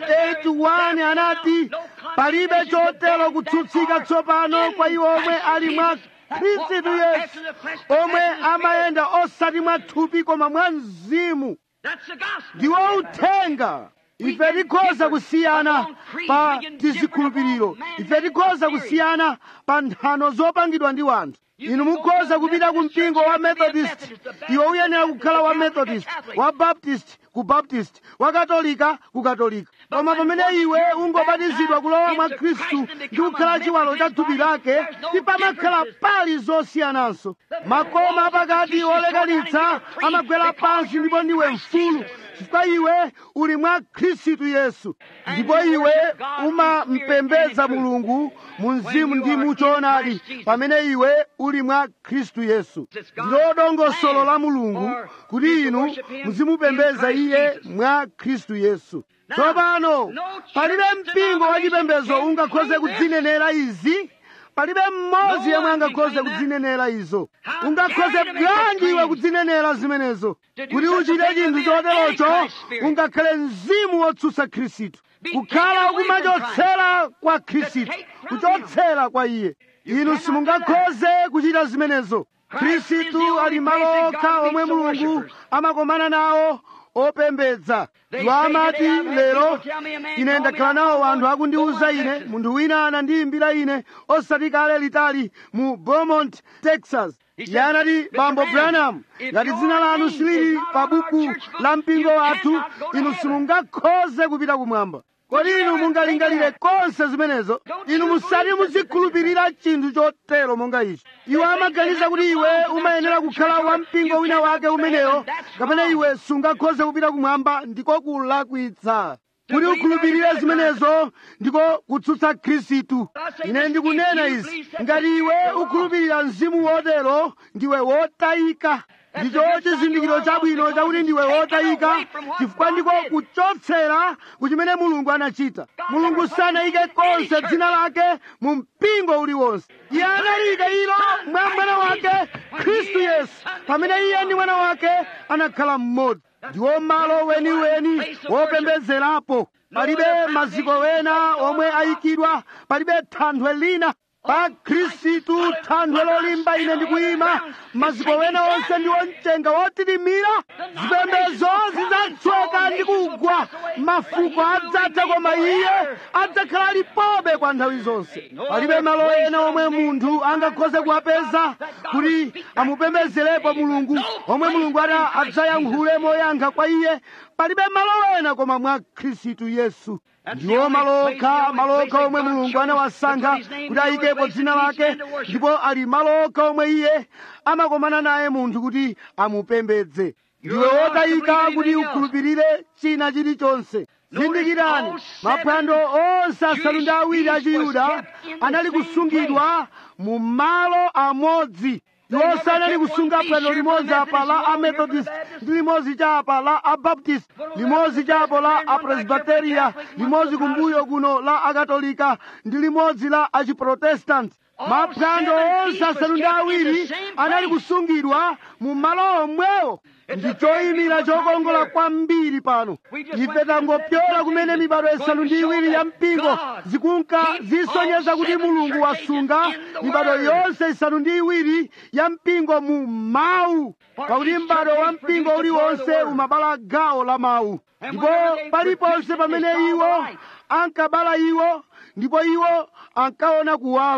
8:1 anati palibe chotero kutsutsika tsopano kwa iwo omwe ali mwa khristu yesu omwe amayenda osati mwa thupi koma mwa mzimu ndiwo uthenga ife tikhoza kusiyana pa tizikhulupiriro ife tikhoza kusiyana pa nthano zopangidwa ndi wanthu inu mukhoza kupita ku mpingo wa methodist iwe uyenera kukhala wa methodist wa baptist ku baptist wa katolika ku katolika koma pamene iwe ungobatizidwa kulowa mwa khristu ndi kukhala chiwalo cha thupi lake tipamakhala pali zosiyananso makoma apakati olekanitsa amagwera pansi ndipo ndiwe mfulu chifukwa iwe uli mwa khristu yesu ndipo iwe umampembedza mulungu mu mzimu ndi mu choonadi pamene iwe uli mwa khristu yesu ndilo dongosolo la mulungu kuti inu muzimupembedza iye mwa khristu yesu tsopano palibe mpingo wachipembedzo ungakhoze kudzinenera izi palibe mmodzi yemwe angakhoze kudzinenera izo ungakhoze bwanji iwe kudzinenera zimenezo kuti uchite chinthu choterocho ungakhale mzimu wotsutsa khristu kukhala ukumachotsera kwa khristu kuchotsera kwa iye inu simungakhoze kuchita zimenezo khristu ali malo okha omwe mulungu amakomana nawo opembedza iwo amati lero ine ndakhala nawo anthu akundiwuza ine munthu wina anandiyimbira ine osati kale litali mu beaumont texas iye anati bambo branham ngati dzina lanu silili pa buku la mpingo wathu inu simungakhoze kupita kumwamba kodi inu mungalingalire konse zimenezo inu musati muzikhulupirira chinthu chotero monga ichi iwo amaganiza kuti iwe umayenera kukhala wa mpingo wina wake umeneyo kapena iwe sungakhoze kupita kumwamba ndiko kulakwitsa kuti ukhulupirire zimenezo ndiko kutsutsa khristu ine ndikunena izi ngati iwe ukhulupirira mzimu wotero ndiwe wotayika ndicho chizindikiro chabwino chakuti ndiwe wotayika chifukwa ndiko kuchotsera kuchimene mulungu anachita mulungu sanayike konse dzina lake mu mpingo uliwonse iye analiyika ilo mwa mwana wake khristu yesu pamene iye ndi mwana wake anakhala mmodzi ndiwo malo weniweni wopembedzerapo palibe maziko wena omwe ayikidwa palibe thanthwe lina pa khristu thanthwe lolimba ine ndikuyima maziko wena onse ndiwo mchenga wotitimira zipembedzo zidzatsweka ndi kugwa mafuko adzatha koma iye adzakhala alipobe kwa nthawi zonse palibe malo ena omwe munthu angakhoze kuwapeza kuti amupembedzerepo mulungu omwe mulungu ati adzayankhule moyankha kwa iye palibe malo ena koma mwa khristu yesu ndiwo malo okha malo okha omwe mulungu anawasankha kuti ayikepo dzina lake ndipo ali malo okha omwe iye amakomana naye munthu kuti amupembedze ndiwe wotayika kuti ukhulupirire china chilichonse zindikirani maphwando onse asanu ndi awiri a chiyuda anali kusungidwa mu malo amodzi iwo sanali kusunga phwando limodzi apa la amethodist ndi limodzi chapa la abaptist limodzi chapo la apresbiteria limodzi kumbuyo kuno la akatolika ndi limodzi la achiprotestanti maphwando onse asanu ndi awiri anali kusungidwa mu malo omwewo ndi choyimira chokongola kwambiri pano ife tangopyola kumene mibado isanu ndi iwiri ya mpingo zikunka zisonyeza kuti mulungu wasunga mibado yonse isanu ndi iwiri ya mpingo mu mawu pakuti m'bado wa mpingo uliwonse umabala gawo la mawu ndipo paliponse pamene iwo ankabala iwo ndipo iwo ankaona kuwala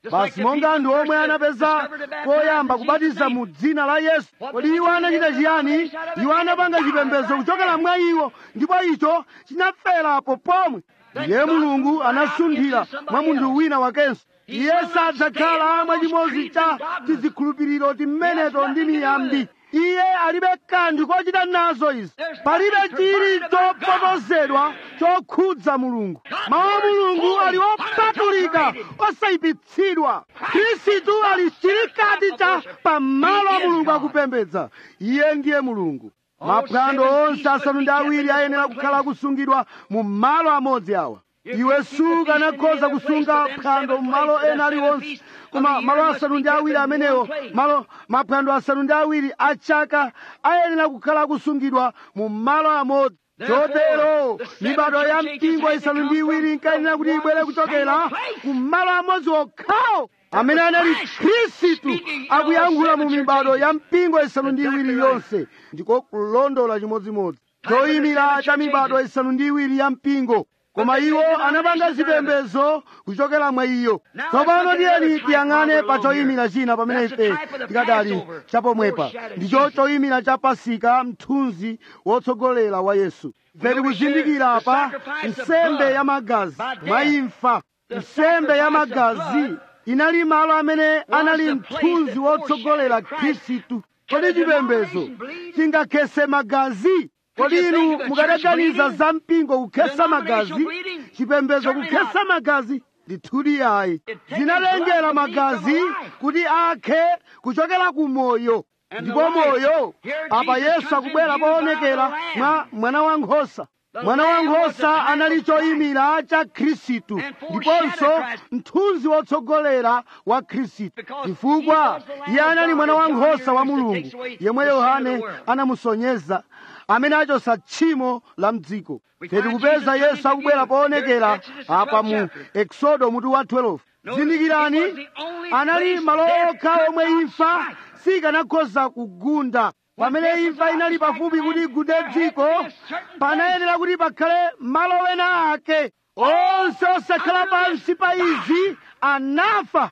basi monga anthu omwe anapeza koyamba kubatiza mu dzina la yesu kodi iwo anachita chiyani iwo anapanga chipembedzo kuchokera mwa iwo ndipo icho chinaferapo pomwe iye mulungu anasunthira mwa munthu wina wakenso iye sadzakhala mwachimodzi cha tizikhulupiriro timeneto ndi miyambi iye alibe kanthu kochita nazo izi palibe chili chopotozedwa chokhudza mulungu mawu a mulungu ali opatulika osayipitsidwa khristu ali chilikati cha pamalo a mulungu akupembedza iye ndiye mulungu maphwando onse asanu ndi awiri ayenera kukhala akusungidwa mu malo amodzi awa iwe sukanakhoza kusunga phwando mu malo ena aliwonse koma malo asanu ndi awiri amenewo malo maphwando asanu ndi awiri a chaka ayenera kukhala akusungidwa mu malo amodzi chotero mibado ya mpingo isanu ndi iwiri inkayenera kuti ibwere kuchokera ku malo amodzi okhawo amene anali khristu akuyankhula mu mibado ya mpingo isanu ndi iwiri yonse ndiko kulondola chimodzimodzi choyimira cha mibado isanu ndi iwiri ya mpingo koma iwo anapanga zipembedzo kuchokera mwa iyo tsopano tiyeni tiyang'ane pa choyimira china pamene ife tikadali chapomwepa ndicho choyimira cha pasika mthunzi wotsogolera wa yesu ife tikuzindikira apa nsembe ya magazi mwa imfa nsembe ya magazi inali malo amene anali mthunzi wotsogolera khristu kodi chipembedzo chingakhese magazi kodi inu mukadaganiza za mpingo kukhesa magazi chipembedzo kukhesa magazi ndithudi yayi zinalengera magazi kuti akhe kuchokera ku moyo ndipo moyo apa yesu akubwera poonekera mwa mwana wa nkhosa mwana wa nkhosa anali choyimira cha khristu ndiponso mthunzi wotsogolera wa khristu chifukwa iye anali mwana wa nkhosa wa mulungu yemwe yohane anamusonyeza amene achosa tchimo la mdziko ife tikupeza yesu akubwera poonekera apa mu eksodo mutu wa 12 zindikirani anali malo okha omwe imfa sikanakhoza kugunda pamene imfa inali pafupi kuti igunde dziko panayenera kuti pakhale malo wena ake onse osakhala pansi pa izi anafa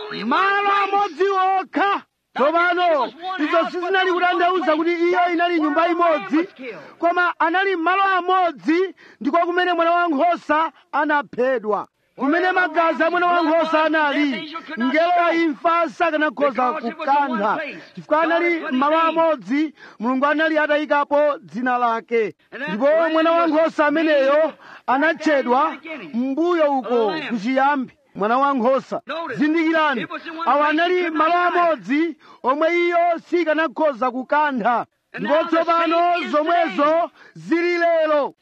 malo amodzi okha tsopano izo sizinali kutanthauza kuti iyo inali nyumba imodzi koma anali malo amodzi ndiko kumene mwana wa nkhosa anaphedwa kumene magazi a mwana wa nkhosa anali mngelo wa imfa sakanakhoza kukantha chifukwa anali malo amodzi mulungu anali atayikapo dzina lake ndipo mwana wa nkhosa ameneyo anatchedwa mbuyo uko kuchiyambi mwana wa nkhosa zindikirani awa anali malo amodzi omwe iyo sikanakhoza kukantha ndipo tsopano zomwezo zili lero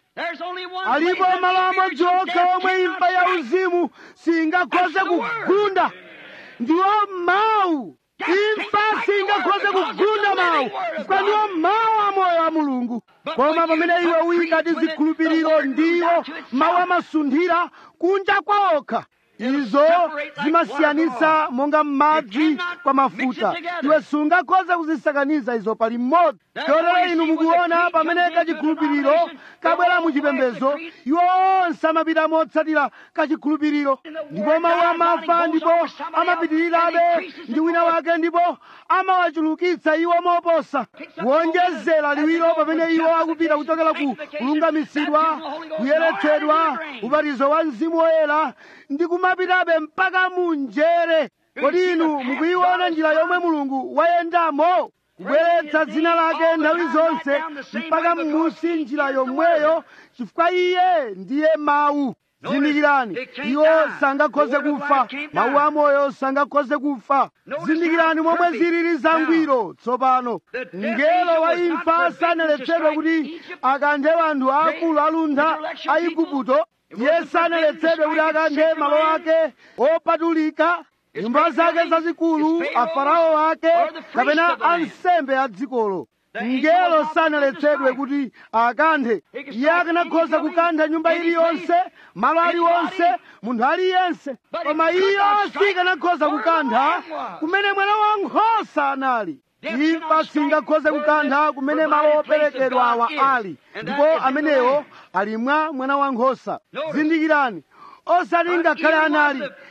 alipo malo amodzi okha omwe imfa ya uzimu singakhoze kugunda ndiwo mawu imfa singakhoze kugunda mawu chifukwa ndiwo mawu amoyo a mulungu koma pamene iwe uyika tizikhulupiriro ndiwo mawu amasunthira kunja kwaokha izo zimasiyanitsa monga madzi kwa mafuta iwe sungakhoze kuzisakaniza izo pali mmodzi chotero inu mukuona pamene kachikhulupiriro kabwera muchipembedzo iwo onse amapita motsatira kachikhulupiriro ndipo mawu amafa ndipo amapitirirabe ndi wina wake ndipo amawachulukitsa iwo moposa kuonjezera liwiro pamene iwo akupita kuchokera ku kulungamisidwa kuyeretsedwa ubatizo wa mzimu woyera ndi kumapitabe mpaka munjere kodi inu mukuyiona njira yomwe mulungu wayendamo kubweretsa dzina lake nthawi zonse mpaka m'munsi njira yomweyo chifukwa iye ndiye mawu zindikirani iwo sangakhoze kufa mawu amoyo sangakhoze kufa zindikirani momwe zilili zangwiro tsopano mngelo wa imfa sanaletsedwe kuti akanthe anthu aakulu aluntha a igupto iye sanaletsedwe kuti akanthe malo ake opatulika nyumba zake zazikulu afarao ake kapena ansembe a dzikolo mngelo sanaletsedwe kuti akanthe iye akanakhoza kukantha nyumba iliyonse malo aliwonse munthu aliyense koma iyo sikanakhoza kukantha kumene mwana wa nkhosa anali imfa singakhoze kukantha kumene malo operekedwa awa ali ndipo amenewo ali mwa mwana wa nkhosa zindikirani osati ngakhale anali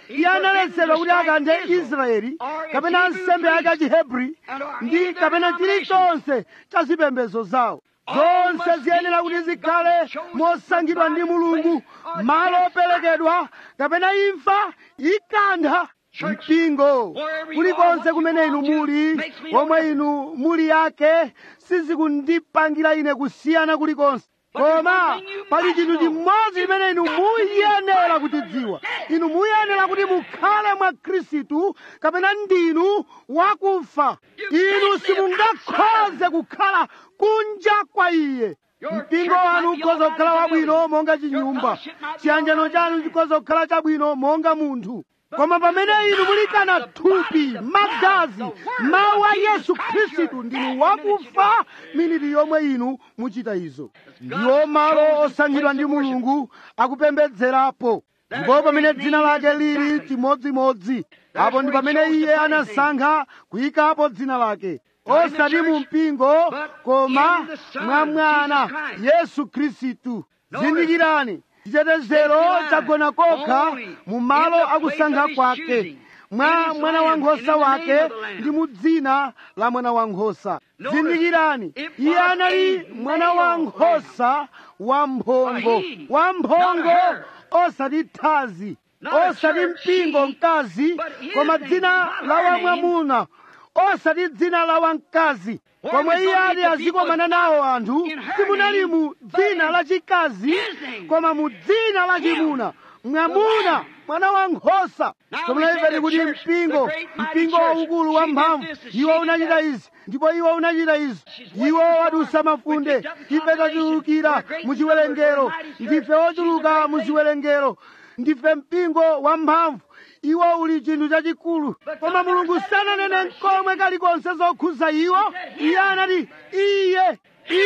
iye analetsedwa kuti akanthe israeli kapena nsembe yake achihebri ndi kapena chilichonse cha zipembedzo zawo zonse ziyenera kuti zikhale mosankhidwa ndi mulungu malo operekedwa kapena imfa ikantha mpingo kulikonse kumene inu muli omwe inu muli yake sizikundipangira ine kusiyana kulikonse koma pali chinthu chimodzi chimene inu muyenera kutidziwa inu muyenera kuti mukhale mwa khristu kapena ndinu wakufa inu simungakhoze kukhala kunja kwa iye mpingo wanu ukhoza kukhala wabwino monga chinyumba chiyanjano chanu chikhoza kukhala chabwino monga munthu koma pamene inu mulikana thupi magazi mawu a yesu khristu ndinu wakufa miniti yomwe inu muchita izo ndiwo malo osankhidwa ndi mulungu akupembedzerapo ndipo pamene dzina lake lili chimodzimodzi apo ndi pamene iye anasankha kuyikapo dzina lake osati mu mpingo koma mwa mwana yesu khristu zindikirani chitetezero chagona kokha mu malo akusankha kwake mwa mwana wankhosa wake ndi mu dzina la mwana wankhosa zindikirani iye anali mwana wankhosa wamphongo wamphongo osati thazi osati mpingo mkazi koma dzina la wamwamuna osati dzina la wamkazi komwe iye ati azikomana nawo anthu simunali mu dzina la chikazi koma mu dzina la chimuna mwamuna mwana wa nkhosa tomulaimveni kuti mpingo mpingo waukulu wamphamvu iwo unachita izi ndipo iwo unachita izi iwo wadusa mafunde ife tachulukira mu chiwerengero ndife ochuluka mu chiwerengero ndife mpingo wamphamvu iwo uli chinthu chachikulu koma mulungu sananene nkomwe kalikonse zokhuza iwo iye anati iye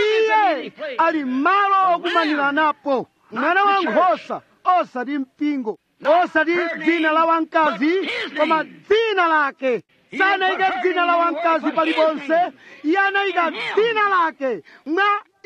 iye ali malo okumanira napo mwana wa nkhosa osati mpingo osati dzina la wamkazi koma dzina lake sanayike dzina la wamkazi paliponse iye anayika dzina lake mwa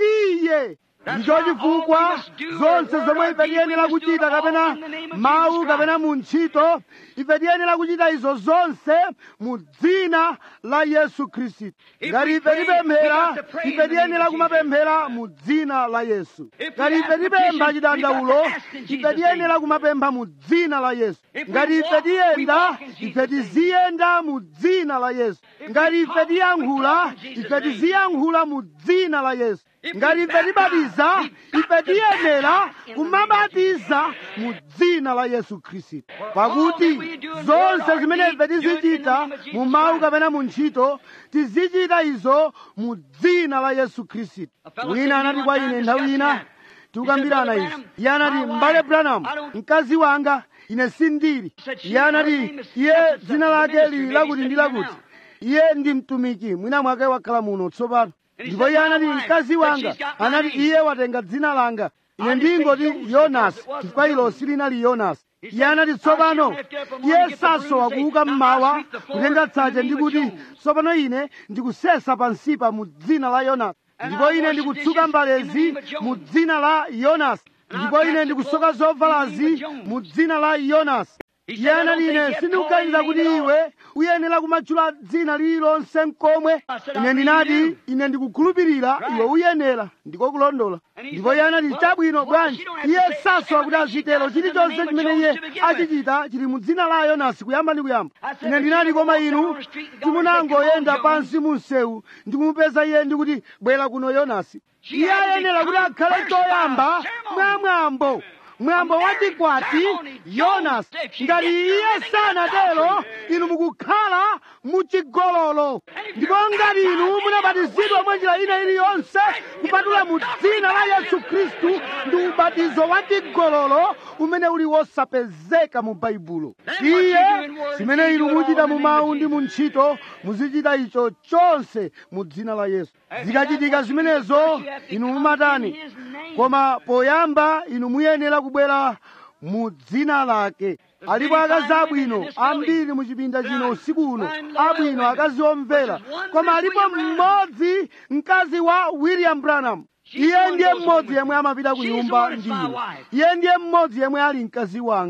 iye ndicho chifukwa zonse zomwe ife tiyenera kuchita kapena mawu kapena mu ntchito ife tiyenera kuchita izo zonse mu dzina la yesu khristu ngati ife tipemphera ife tiyenera kumapemphera mu dzina la yesu ngati ife tipempha chidandaulo ife tiyenera kumapempha mu dzina la yesu ngati ife tiyenda ife tiziyenda mu dzina la yesu ngati ife tiyankhula ife tiziyankhula mu dzina la yesu ngati ife tibatiza ife tiyenera kumabatiza mu dzina la yesu khristu pakuti zonse zimene ife tizichita mu mawu kapena mu ntchito tizichita izo mu dzina la yesu khristu wina anati kwa ine nthawi ina tikukambirana izi iye anati m'bale branham mkazi wanga ine sindili iye anati iye dzina lake lili lakuti ndi lakuti iye ndi mtumiki mwina mwake wakhala muno tsopano ndipo iye anati mkazi wanga anati iye watenga dzina langa ine ndingoti yonasi chifukwa ilo silinali yonasi iye anati tsopano iye sasowa kuuka mmawa kutenga tsache ndi kuti tsopano ine ndikusesa pansipa mu dzina la yonasi ndipo ine ndikutsuka mbalezi mu dzina la yonasi ndipo ine ndikusoka zovalazi mu dzina la yonasi iye anati ine sindikuganiza kuti iwe uyenera kumatchula dzina lililonse mkomwe ine ndinati ine ndikukhulupirira iwe uyenera ndiko kulondola ndipo iye anati chabwino bwanji iye sasowa kuti azitero chilichonse chimene iye achichita chili mu dzina la yonasi kuyamba ndi kuyamba ine ndinati koma inu timunangoyenda pansi mu msewu ndikumupeza iye ndikuti bwera kuno yonasi iye ayenera kuti akhale choyamba mwamwambo mwambo wachikwati yonasi ngati iye sanatero inu mukukhala muchigololo ndipo ngati inu munabatizidwa mwa njira ina iliyonse kupatula mu dzina la yesu khristu ndi ubatizo wa chigololo umene uli wosapezeka mu baibulo iye zimene inu muchita mu mawu ndi mu ntchito muzichita icho chonse mu dzina la yesu zikachitika zimenezo inu mumatani koma poyamba inu muyenera kubwera mu dzina lake alipo akazi abwino ambiri mu chipinda chino usiku uno abwino akazi omvera koma alipo mmodzi mkazi wa william branham iye ndiye mmodzi yemwe amapita ku nyumba ndi ine iye ndiye mmodzi yemwe ali mkazi wanga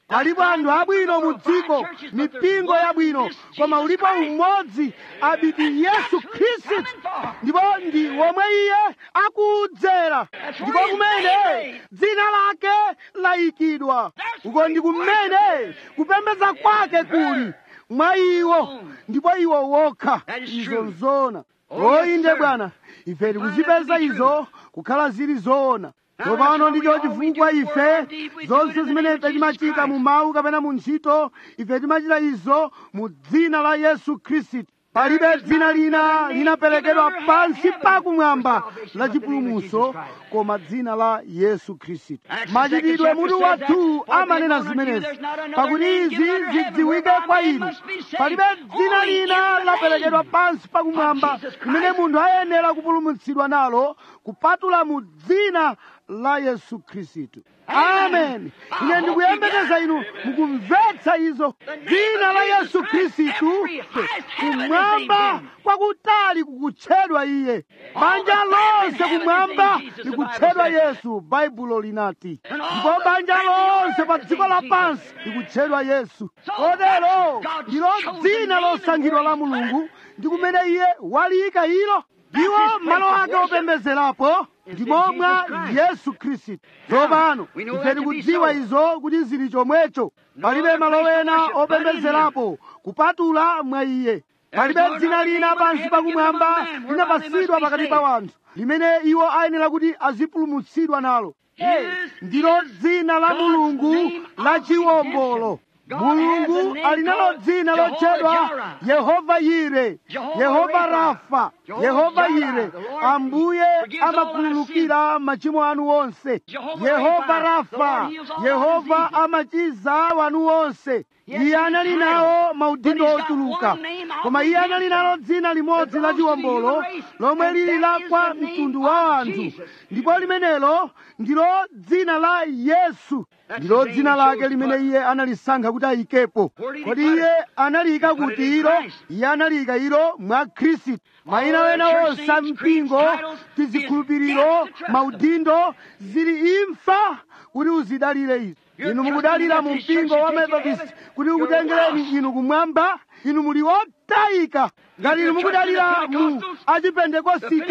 alipo anthu abwino mu dziko mipingo yabwino koma ulipo umodzi abiti yesu khristu ndipo ndi womwe iye akudzera ndipo kumene dzina lake layikidwa uko ndi kumene kupembedza kwake kuli mwa iwo ndipo iwo wokha izo nzoona oyinde bwana ife tikuzipeza izo kukhala zili zoona tsopano ndicho chifukwa ife zonse zimene ife timachita mu mawu kapena mu ntchito ife timachita izo mu dzina la yesu khristu palibe dzina lina linaperekedwa pansi pakumwamba la chipulumutso koma dzina la yesu khristu machitidwe mutu wathu amanena zimenezi pakuti izi zidziwike kwa inu palibe dzina lina laperekedwa pansi pakumwamba limene munthu ayenera kupulumutsidwa nalo kupatula mu dzina la yesu khristu amen ine ndikuyembekeza inu mukumvetsa izo dzina la yesu khristu kumwamba kwakutali kukutchedwa iye banja lonse kumwamba likutchedwa yesu baibulo linati ndipo banja lonse pa dziko lapansi likutchedwa yesu kotero ndilo dzina losankhidwa la mulungu ndi kumene iye waliyika ilo ndiwo malo ake opembedzerapo ndimo mwa yesu khristu tsopano ife tikudziwa izo kuti zili chomwecho palibe malo ena opembedzerapo kupatula mwa iye palibe dzina lina pansi pakumwamba linapatsidwa pakati pa wanthu limene iwo ayenera kuti azipulumutsidwa nalo ndilo dzina la mulungu la chiwombolo mulungu ali nalo dzina lotchedwa yehova yire yehova rafa yehova yire ambuye amakhululukira machimo anu onse yehova rafa yehova amachiza wanu onse iye anali nawo maudindo ochuluka koma iye anali nalo dzina limodzi la chiwombolo lomwe lili la kwa mtundu wa anthu ndipo limenelo ndilo dzina la yesu ndilo dzina lake limene iye analisankha kuti ayikepo kodi iye analiyika kuti ilo iye analiyika ilo mwa khristu mayina wena onse a mpingo tizikhulupiriro maudindo zili imfa kuti uzidalire izi inu mukudalira mu mpingo wa methodist kuti ukutengereni inu kumwamba inu muli otayika ngati inu mukudalira mu achipentekosite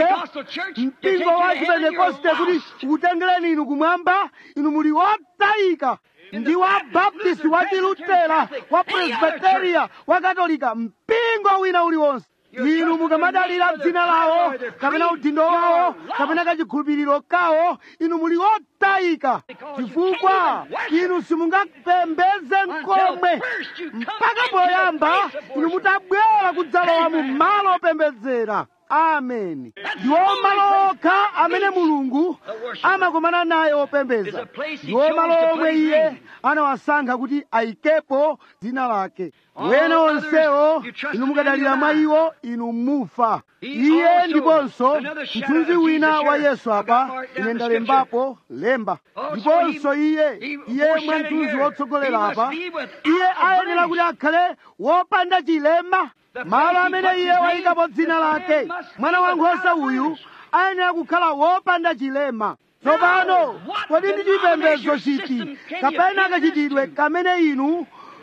mpingo wa achipentekoste kuti ukutengereni inu kumwamba inu muli otayika ndi wa baptist wa chilutera wa presbiteria wa katolika mpingo wina uliwonse inu mukamadalira dzina lawo kapena udindo wawo kapena kachikhulupiriro kawo inu muli otayika chifukwa inu simungapembeze nkomwe mpaka poyamba inu mutabwera kudzalowa mu malo opembedzera ameni ndiwo malo okha amene mulungu amakomana naye opembeza ndiwo malo omwe iye anawasankha kuti ayikepo dzina lake wena onsewo inu mukadalira mwa iwo inu mufa iye ndiponso mthunzi wina wa yesu apa ine ndalembapo lemba ndiponso iye iye mwa mthunzi wotsogolera apa iye ayenera kuti akhale wopanda chilema malo amene iye wayikapo dzina lake mwana wankhosa uyu ayenera kukhala wopanda chilema tsopano kodi ndi chipembedzo chiti kapena kachitidwe kamene inu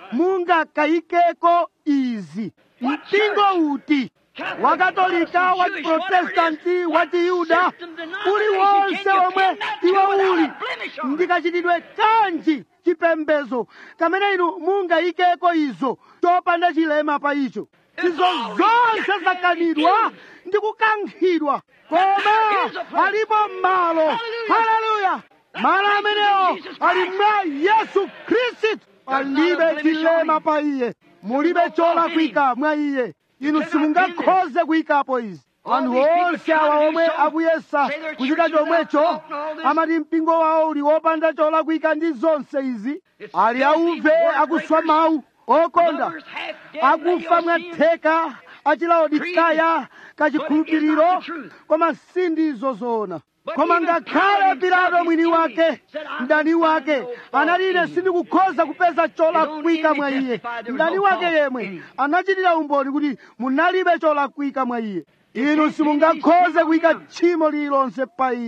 mungakayikeko izi mpingo uti wakatolika wa chiprotestanti wa chiyuda uliwonse omwe iwo uli ndikachitidwe kanji chipembedzo kamene inu mungayikeko izo chopanda chilema pa icho izo zonse zakanidwa ndi kukankhidwa koma alipo malo haleluya malo amenewo ali mwa yesu khristu palibe chilema pa iye mulibe cholakwika mwa iye inu simungakhoze kuyikapo izi anthu onse awa omwe akuyesa kuchita chomwecho amati mpingo wawo uli wopanda cholakwika ndi zonse izi ali auve akuswa mawu okonda akufa mwatheka achilaodikaya kachikhulupiriro koma sindizo zoona koma ngakhale pilato mwini wake mdani wake anati ine sindikukhoza kupeza cholakwika mwa iye mdani wake yemwe anachitira umboni kuti munalibe cholakwika mwa iye inu simungakhoze kuyika tchimo lililonse pa iye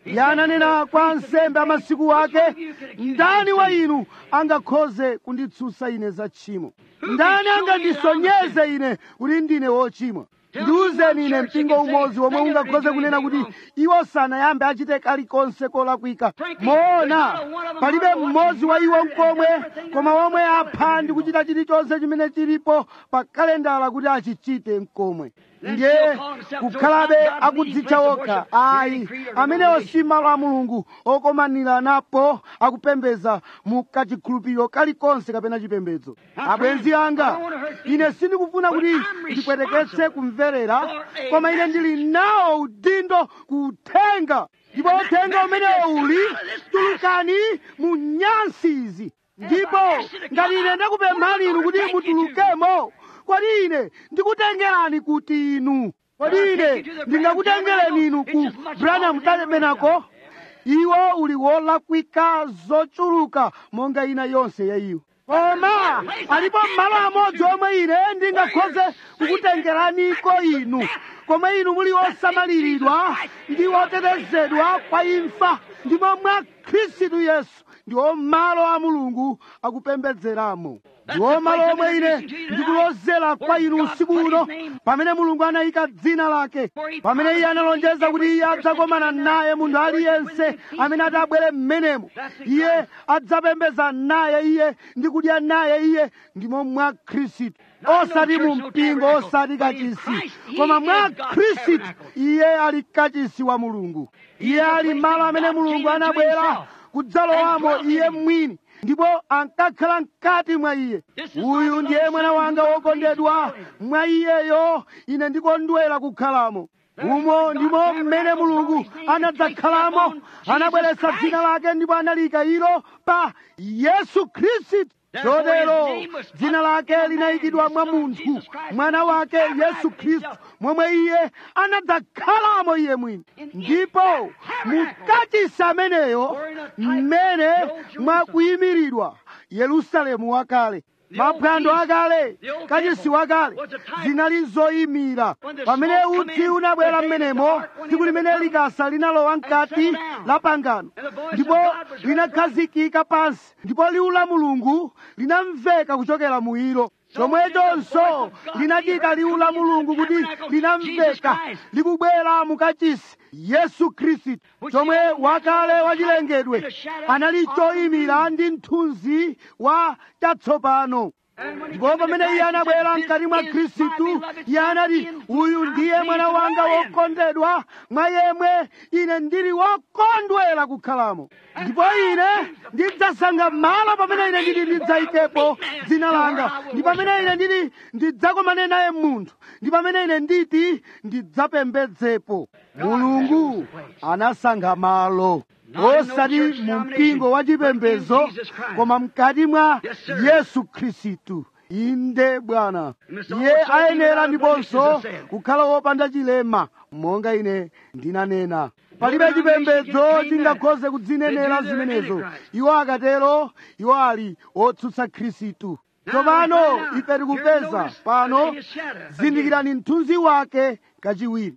iye ananena kwa ansembe amasiku ake ndani wa inu angakhoze kunditsutsa ine za tchimo ndani angandisonyeze ine kuti ndine wochimwa ndiwuzeni ine mpingo umodzi womwe ungakhoze kunena kuti iwo sanayambe achite kalikonse kolakwika moona palibe mmodzi wa iwo mkomwe koma womwe apha ndi kuchita chilichonse chimene chilipo pa kalendala kuti achichite mkomwe ndiye kukhalabe akudzitcha okha ayi amenewo si malo a mulungu okomanira napo akupembedza mu kachikhulupiriro kalikonse kapena chipembedzo abwenzi anga ine sindikufuna kuti ndipweteketse kumverera koma ine ndili nawo udindo kuthenga ndipo uthenga umenewo uli tulukani mu nyansi izi ndipo ngati ine ndakupemphani inu kuti mutulukemo kodi ine ndikutengerani kuti inu kodi ine ndingakutengereni inu ku branham tabernacle iwo uli wolakwika zochuluka monga ina yonse ya iwo koma alipo malo amodzi omwe ine ndingakhoze kukutengeraniko inu koma inu muli osamaliridwa ndi otetezedwa kwa imfa ndipo mwa khristu yesu ndiwo malo a mulungu akupembedzeramo ndiwo malo omwe ine ndikulozera kwa inu usiku uno pamene mulungu anayika dzina lake pamene iye analonjeza kuti iye adzakomana naye munthu aliyense amene atabwere m'menemo iye adzapembedza naye iye ndi kudya naye iye ndimo mwa khristu osati mu mpingo osati kachisi koma mwa khristu iye ali kachisi wa mulungu iye ali malo amene mulungu anabwera kudzalowamo iye mwini ndipo ankakhala mkati mwa iye uyu ndiye mwana wanga wokondedwa mwa iyeyo ine ndikondwera kukhalamo umo ndimo mmene mulungu anadzakhalamo anabweretsa dzina lake ndipo analika ilo pa yesu khristu chotero dzina lake linayikidwa mwa munthu mwana wake yesu khristu momwe iye anadzakhalamo iye mwini ndipo mukachisi ameneyo mmene mwakuyimiridwa yerusalemu wakale maphwando akale kachisi wakale zinali zoyimira pamene utsi unabwera m'menemo tsiku limene likasa linalowa mkati la pangano ndipo linakhazikika pansi ndipo liwu la mulungu linamveka kuchokera mu ilo chomwechonso linachita liwu la mulungu kuti linamveka likubwera mukachisi yesu khristu chomwe wakale wachilengedwe anali choyimira ndi mthunzi wa chatsopano ndipo pamene iye anabwera mkati mwa khristu iye anati uyu ndiye mwana wanga wokondedwa mwa yemwe ine ndili wokondwera kukhalamo ndipo ine ndidzasankha malo pamene ine ndili ndidzayikepo dzina langa ndi pamene ine ndili ndidzakomane naye munthu ndi pamene ine nditi ndidzapembedzepo mulungu anasankha malo osati mu mpingo wa chipembedzo koma mkati mwa yesu khristu inde bwana iye ayenera ndiponso kukhala wopanda chilema monga ine ndinanena palibe chipembedzo chingakhoze kudzinenera zimenezo iwo akatero iwo ali otsutsa khristu tsopano ife tikupeza pano zindikirani mthunzi wake kachiwiri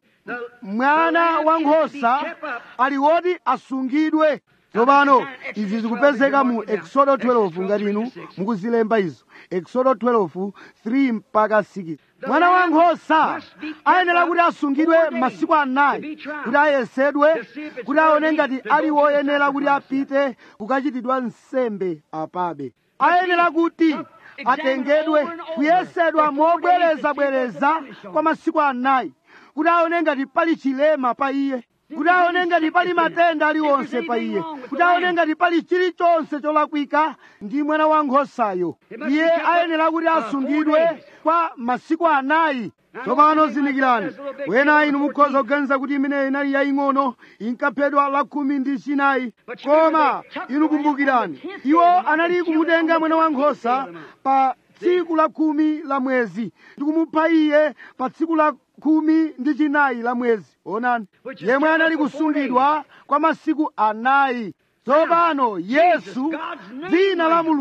mwana wankhosa ali woti asungidwe tsopano izi zikupezeka mu exodo 12 ngati inu mukuzilemba izo exodo 12 3 mpaka 6 mwana wankhosa ayenera kuti asungidwe masiku anayi kuti ayesedwe kuti aone ngati ali woyenera kuti apite kukachitidwa nsembe apabe ayenera kuti atengedwe kuyesedwa mobwerezabwereza kwa masiku anayi kuti aone ngati pali chilema pa iye kuti aone ngati pali matenda aliwonse pa iye kuti aone ngati pali chilichonse cholakwika ndi mwana wankhosayo iye ayenera kuti asungidwe kwa masiku anayi tsopano zindikirani wena inu mukhoza kuganiza kuti imeneyo inali yaying'ono inkaphedwa la khumi ndi chinayi koma inu kumbukirani iwo anali kumutenga mwana wankhosa pa tsiku la khumi la mwezi ndi kumupha iye pa tsiku la khumi ndi chinayi la mwezi onani yemwe anali kusungidwa kwa masiku anayi tsopano yesu dzina la mulungu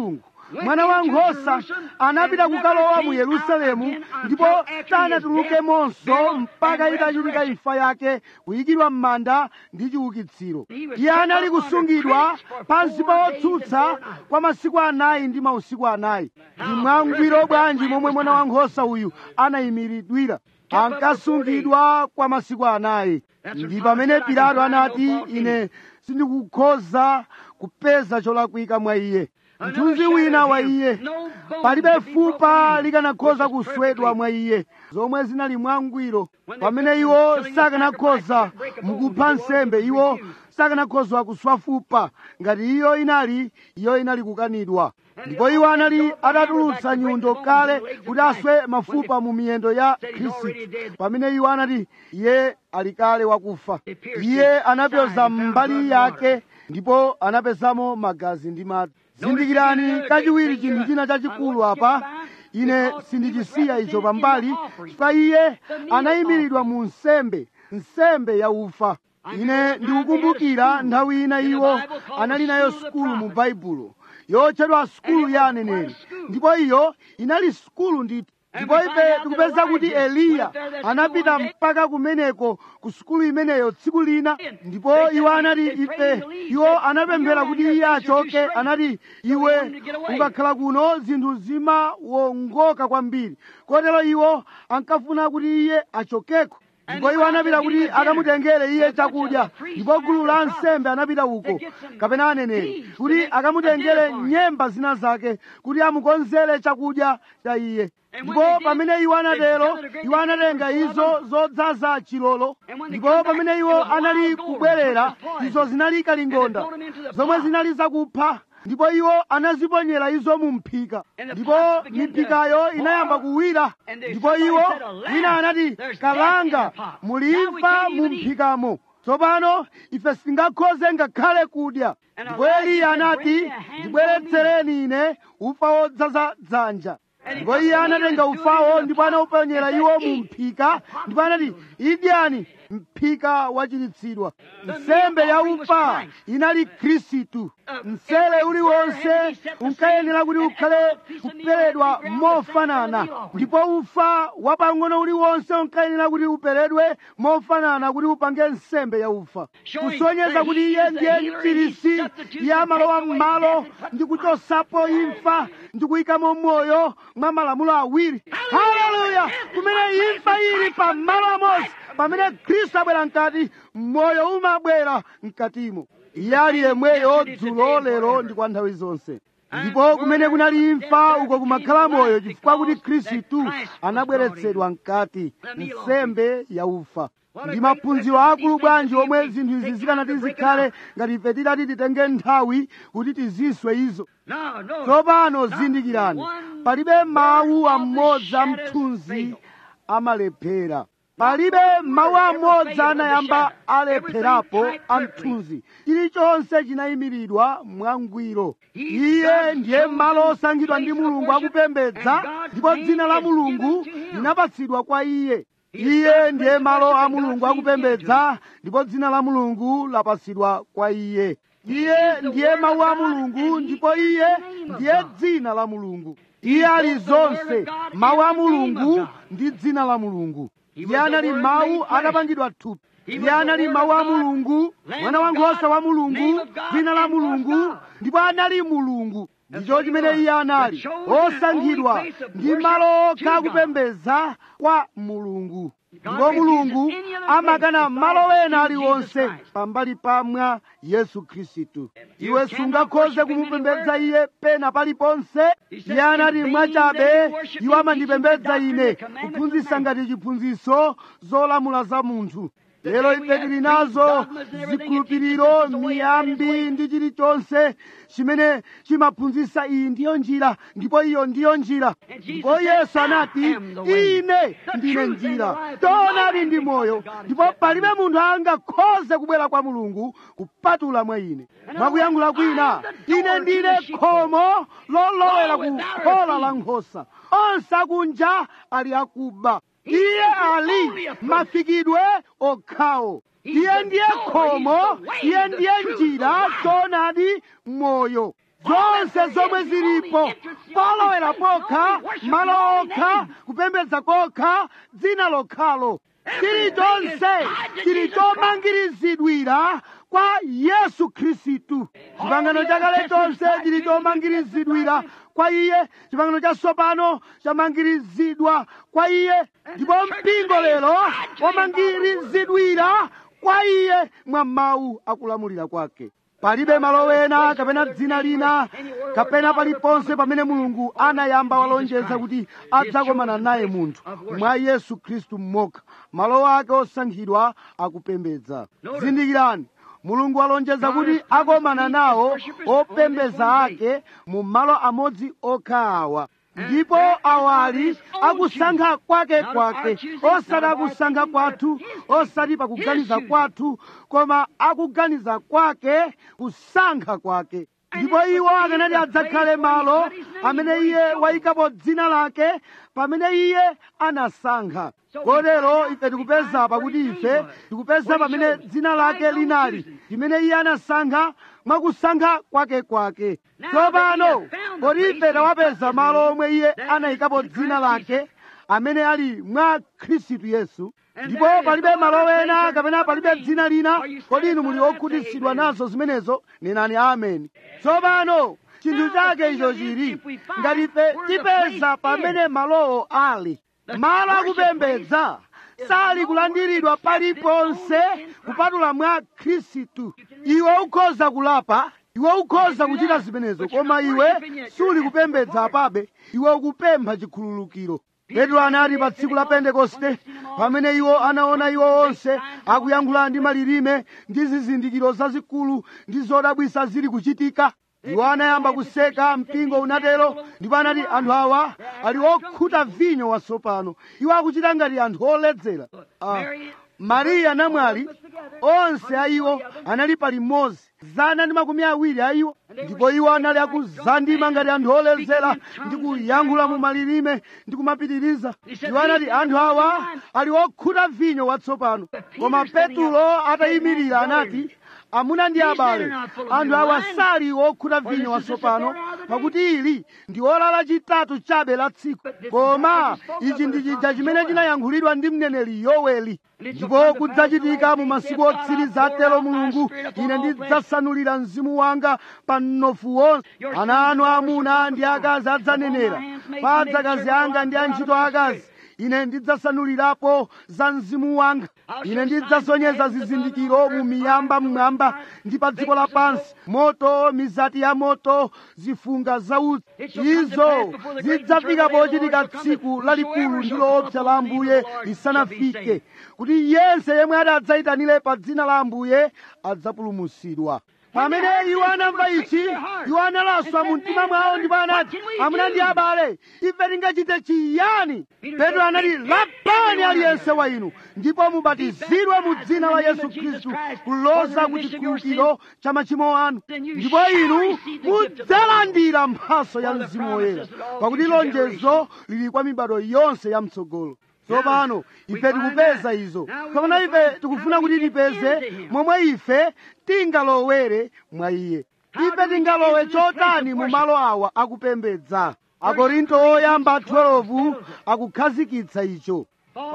mwana wa nkhosa anapita kukalowa mu yerusalemu ndipo sanatulukemonso mpaka itachitika imfa yake kuyikidwa m'manda ndi chiukitsiro iye anali kusungidwa pansi pa otsutsa kwa masiku anayi ndi mausiku anayi ndi mwangwiro bwanji momwe mwana wa nkhosa uyu anayimiridwira ankasungidwa kwa masiku anayi ndi pamene pilato anati ine sindikukhoza kupeza cholakwika mwa iye mthunzi wina wa iye palibe fupa likanakhoza kuswedwa mwa iye zomwe zinali mwangwiro pamene iwo sakanakhoza mukupha nsembe iwo sakanakhoza kuswa fupa ngati iyo inali iyo inali kukanidwa ndipo iwo anali atatulutsa nyundo kale kuti aswe mafupa mu miyendo ya khristu pamene iwo anati iye ali kale wakufa iye anapyoza mbali yake ndipo anapezamo magazi ndi madzi zindikirani kachiwiri chinthu china chachikulu apa ine sindichisiya icho pambali chifukwa iye anayimiridwa mu nsembe nsembe ya ufa ine ndikukumbukira nthawi ina iwo anali nayo sukulu mu baibulo yotchedwa sukulu ya aneneri ndipo iyo inali sukulu ndithu ndipo ife tikupeza kuti eliya anapita mpaka kumeneko ku sukulu imeneyo tsiku lina ndipo iwo anati ife iwo anapemphera kuti iye achoke anati iwe ukakhala kuno zinthu zimawongoka kwambiri kotero iwo ankafuna kuti iye achokeko ndipo iwo anapita kuti akamutengere iye chakudya ndipo gulu la nsembe anapita uko kapena aneneri kuti akamutengere nyemba zina zake kuti amukonzere chakudya cha iye ndipo pamene iwo anatero iwo anatenga izo zodzaza chilolo ndipo pamene iwo anali kubwerera izo zinali kalingonda zomwe zinali zakupha ndipo iwo anaziponyera izo mu mphika ndipo miphikayo inayamba kuwira ndipo iwo wina anati kalanga mulimfa mu mphikamo tsopano ife sitingakhoze ngakhale kudya ndipo eliya anati ndibweretsereni ine ufa wodzaza dzanja ndipo iye anatenga ufawo ndipo anawuponyera iwo mu mphika ndipo anati idyani mphika wachiritsidwa nsembe ya ufa inali khristu msele uliwonse unkayenera kuti ukhale kuperedwa mofanana ndipo ufa wapang'ono uliwonse unkayenera kuti uperedwe mofanana kuti upange nsembe ya ufa kusonyeza kuti iye ndiye mchirisi iye amalowa m'malo ndi kuchosapo imfa ndi kuyikamo moyo mwa malamulo awiri haleluya kumene imfa ili pa malo amodzi pamene khristu abwera mkati moyo umabwera mkatimo iye ali yemweyo dzulo lero ndi kwa nthawi zonse ndipo kumene kunali imfa uko kumakhala moyo chifukwa kuti khristu anabweretsedwa mkati nsembe ya ufa ndi maphunziro akulu bwanji omwe zinthu izi zikanati zikhale ngati ife tidati titenge nthawi kuti tiziswe izo tsopano zindikirani palibe mawu amodzi amthunzi amalephera palibe mawu amodzi anayamba alepherapo amthunzi chilichonse chinayimiridwa mwangwiro iye ndiye malo osankhidwa ndi mulungu akupembedza ndipo dzina la mulungu linapatsidwa kwa iye iye ndiye malo a mulungu akupembedza ndipo dzina la mulungu lapatsidwa kwa iye iye ndiye mawu a mulungu ndipo iye ndiye dzina la mulungu iye ali zonse mawu a mulungu ndi dzina la mulungu iye anali mawu atapangidwa thupi iye anali mawu a mulungu mwana wankhosa wa mulungu dzina la mulungu ndipo anali mulungu ndicho chimene iye anali osankhidwa ndi malo okha akupembedza kwa mulungu ndipo mulungu amakana malo ena aliwonse pambali pamwa yesu khristu iwe sungakhoze kumupembedza iye pena paliponse iye anati mwachabe iwo amandipembedza ine kuphunzitsa ngati chiphunzitso zolamula za munthu lero ife tili nazo zikhulupiriro miyambi ndi chilichonse chimene chimaphunzitsa iyi ndiyo njira ndipo iyo ndiyo njira ndipo yesu anati ine ndine njira choonadi ndi moyo ndipo palibe munthu angakhoze kubwera kwa mulungu kupatula mwa ine mwakuyankhula kwina ine ndine khomo lolowera ku khola la nkhosa onse akunja ali akuba iye ali mafikidwe okhawo iye ndiye khomo iye ndiye njira choonadi moyo zonse zomwe zilipo polowera pokha malo okha kupembedza kokha dzina lokhalo chilichonse chili chomangirizidwira kwa yesu khristu chipangano chakale chonse chili chomangirizidwira kwa iye chipangano chatsopano chamangirizidwa kwa iye ndipo mpingo lero wamangirizidwira kwa iye mwa mawu akulamulira kwake palibe malo ena kapena dzina lina kapena paliponse pamene mulungu anayamba walonjeza kuti adzakomana naye munthu mwa yesu khristu mmokha malo ake osankhidwa akupembedza zindikirani mulungu walonjeza kuti akomana nawo opembedza ake mu malo amodzi okha awa ndipo awali akusankha kwake kwake osati akusankha kwathu osati pakuganiza kwathu koma akuganiza kwake kusankha kwake ndipo iwo akanati adzakhale malo amene iye wayikapo dzina lake pamene iye anasankha kotero ife tikupeza pakuti ife tikupeza pamene dzina lake linali limene iye anasankha mwakusankha kwake kwake tsopano kodi ife tawapeza malo omwe iye anayikapo dzina lake amene ali mwa khristu yesu ndipo palibe malo ena kapena palibe dzina lina kodi inu muli okhutitsidwa nazo zimenezo nenani ameni tsopano chinthu chake icho chili ngati ife tipeza pamene malowo ali malo akupembedza sali kulandiridwa paliponse kupatula mwa khristu iwe ukhoza kulapa iwe ukhoza kuchita zimenezo koma iwe suli kupembedza apabe iwe ukupempha chikhululukiro petro anati pa tsiku la pentekoste pamene iwo anaona iwo onse akuyankhula ndi malilime ndi zizindikiro zazikulu ndi zodabwisa zili kuchitika iwo anayamba kuseka mpingo unatero ndipo anati anthu awa ali okhuta vinyo watsopano iwo akuchita ngati anthu oledzera ah, mariya namwali onse a iwo anali pali mmodzi zana ndi makumi awiri a iwo ndipo iwo anali akuzandima ngati anthu oledzera ndi kuyankhula mu malilime ndi kumapitiriza iwo anati anthu awa ali okhuta vinyo watsopano koma petulo atayimirira anati amuna ndi abale anthu awa sali okhuta vinyo watsopano pakuti ili ndi ora lachitatu chabe la tsiku koma ichi ndi chija chimene chinayankhulidwa ndi mneneri yoweli ndipo kudzachitika mu masiku otsiriza atero mulungu ine ndidzasanulira mzimu wanga pa mnofu wonse ana anu amuna ndi akazi adzanenera pa adzakazi anga ndi antchito akazi ine ndidzasanulirapo za mzimu wanga ine ndidzasonyeza zizindikiro mu miyamba mmwamba ndi pa dziko lapansi moto mizati ya moto zifunga za utsi izo zidzafika pochitika tsiku lalikulu ndi loopsa la ambuye lisanafike kuti yense yemwe ati adzayitanire pa dzina la ambuye adzapulumutsidwa pamene iwo anamva ichi iwo analaswa mu mtima mwawo ndipo anati amuna ndi abale ife tingachite chiyani petro anati lapani aliyense wa inu ndipo mubatizidwe mu dzina la yesu khristu kuloza ku chikhululukiro cha machimo anu ndipo inu mudzalandira mphaso ya mzimu woyera pakuti lonjezo lili kwa mibado yonse ya mtsogolo tsopano ife tikupeza izo tsopano ife tikufuna kuti tipeze momwe ife tingalowere mwa iye ife tingalowe chotani mu malo awa akupembedza akorinto oyamba 12 akukhazikitsa icho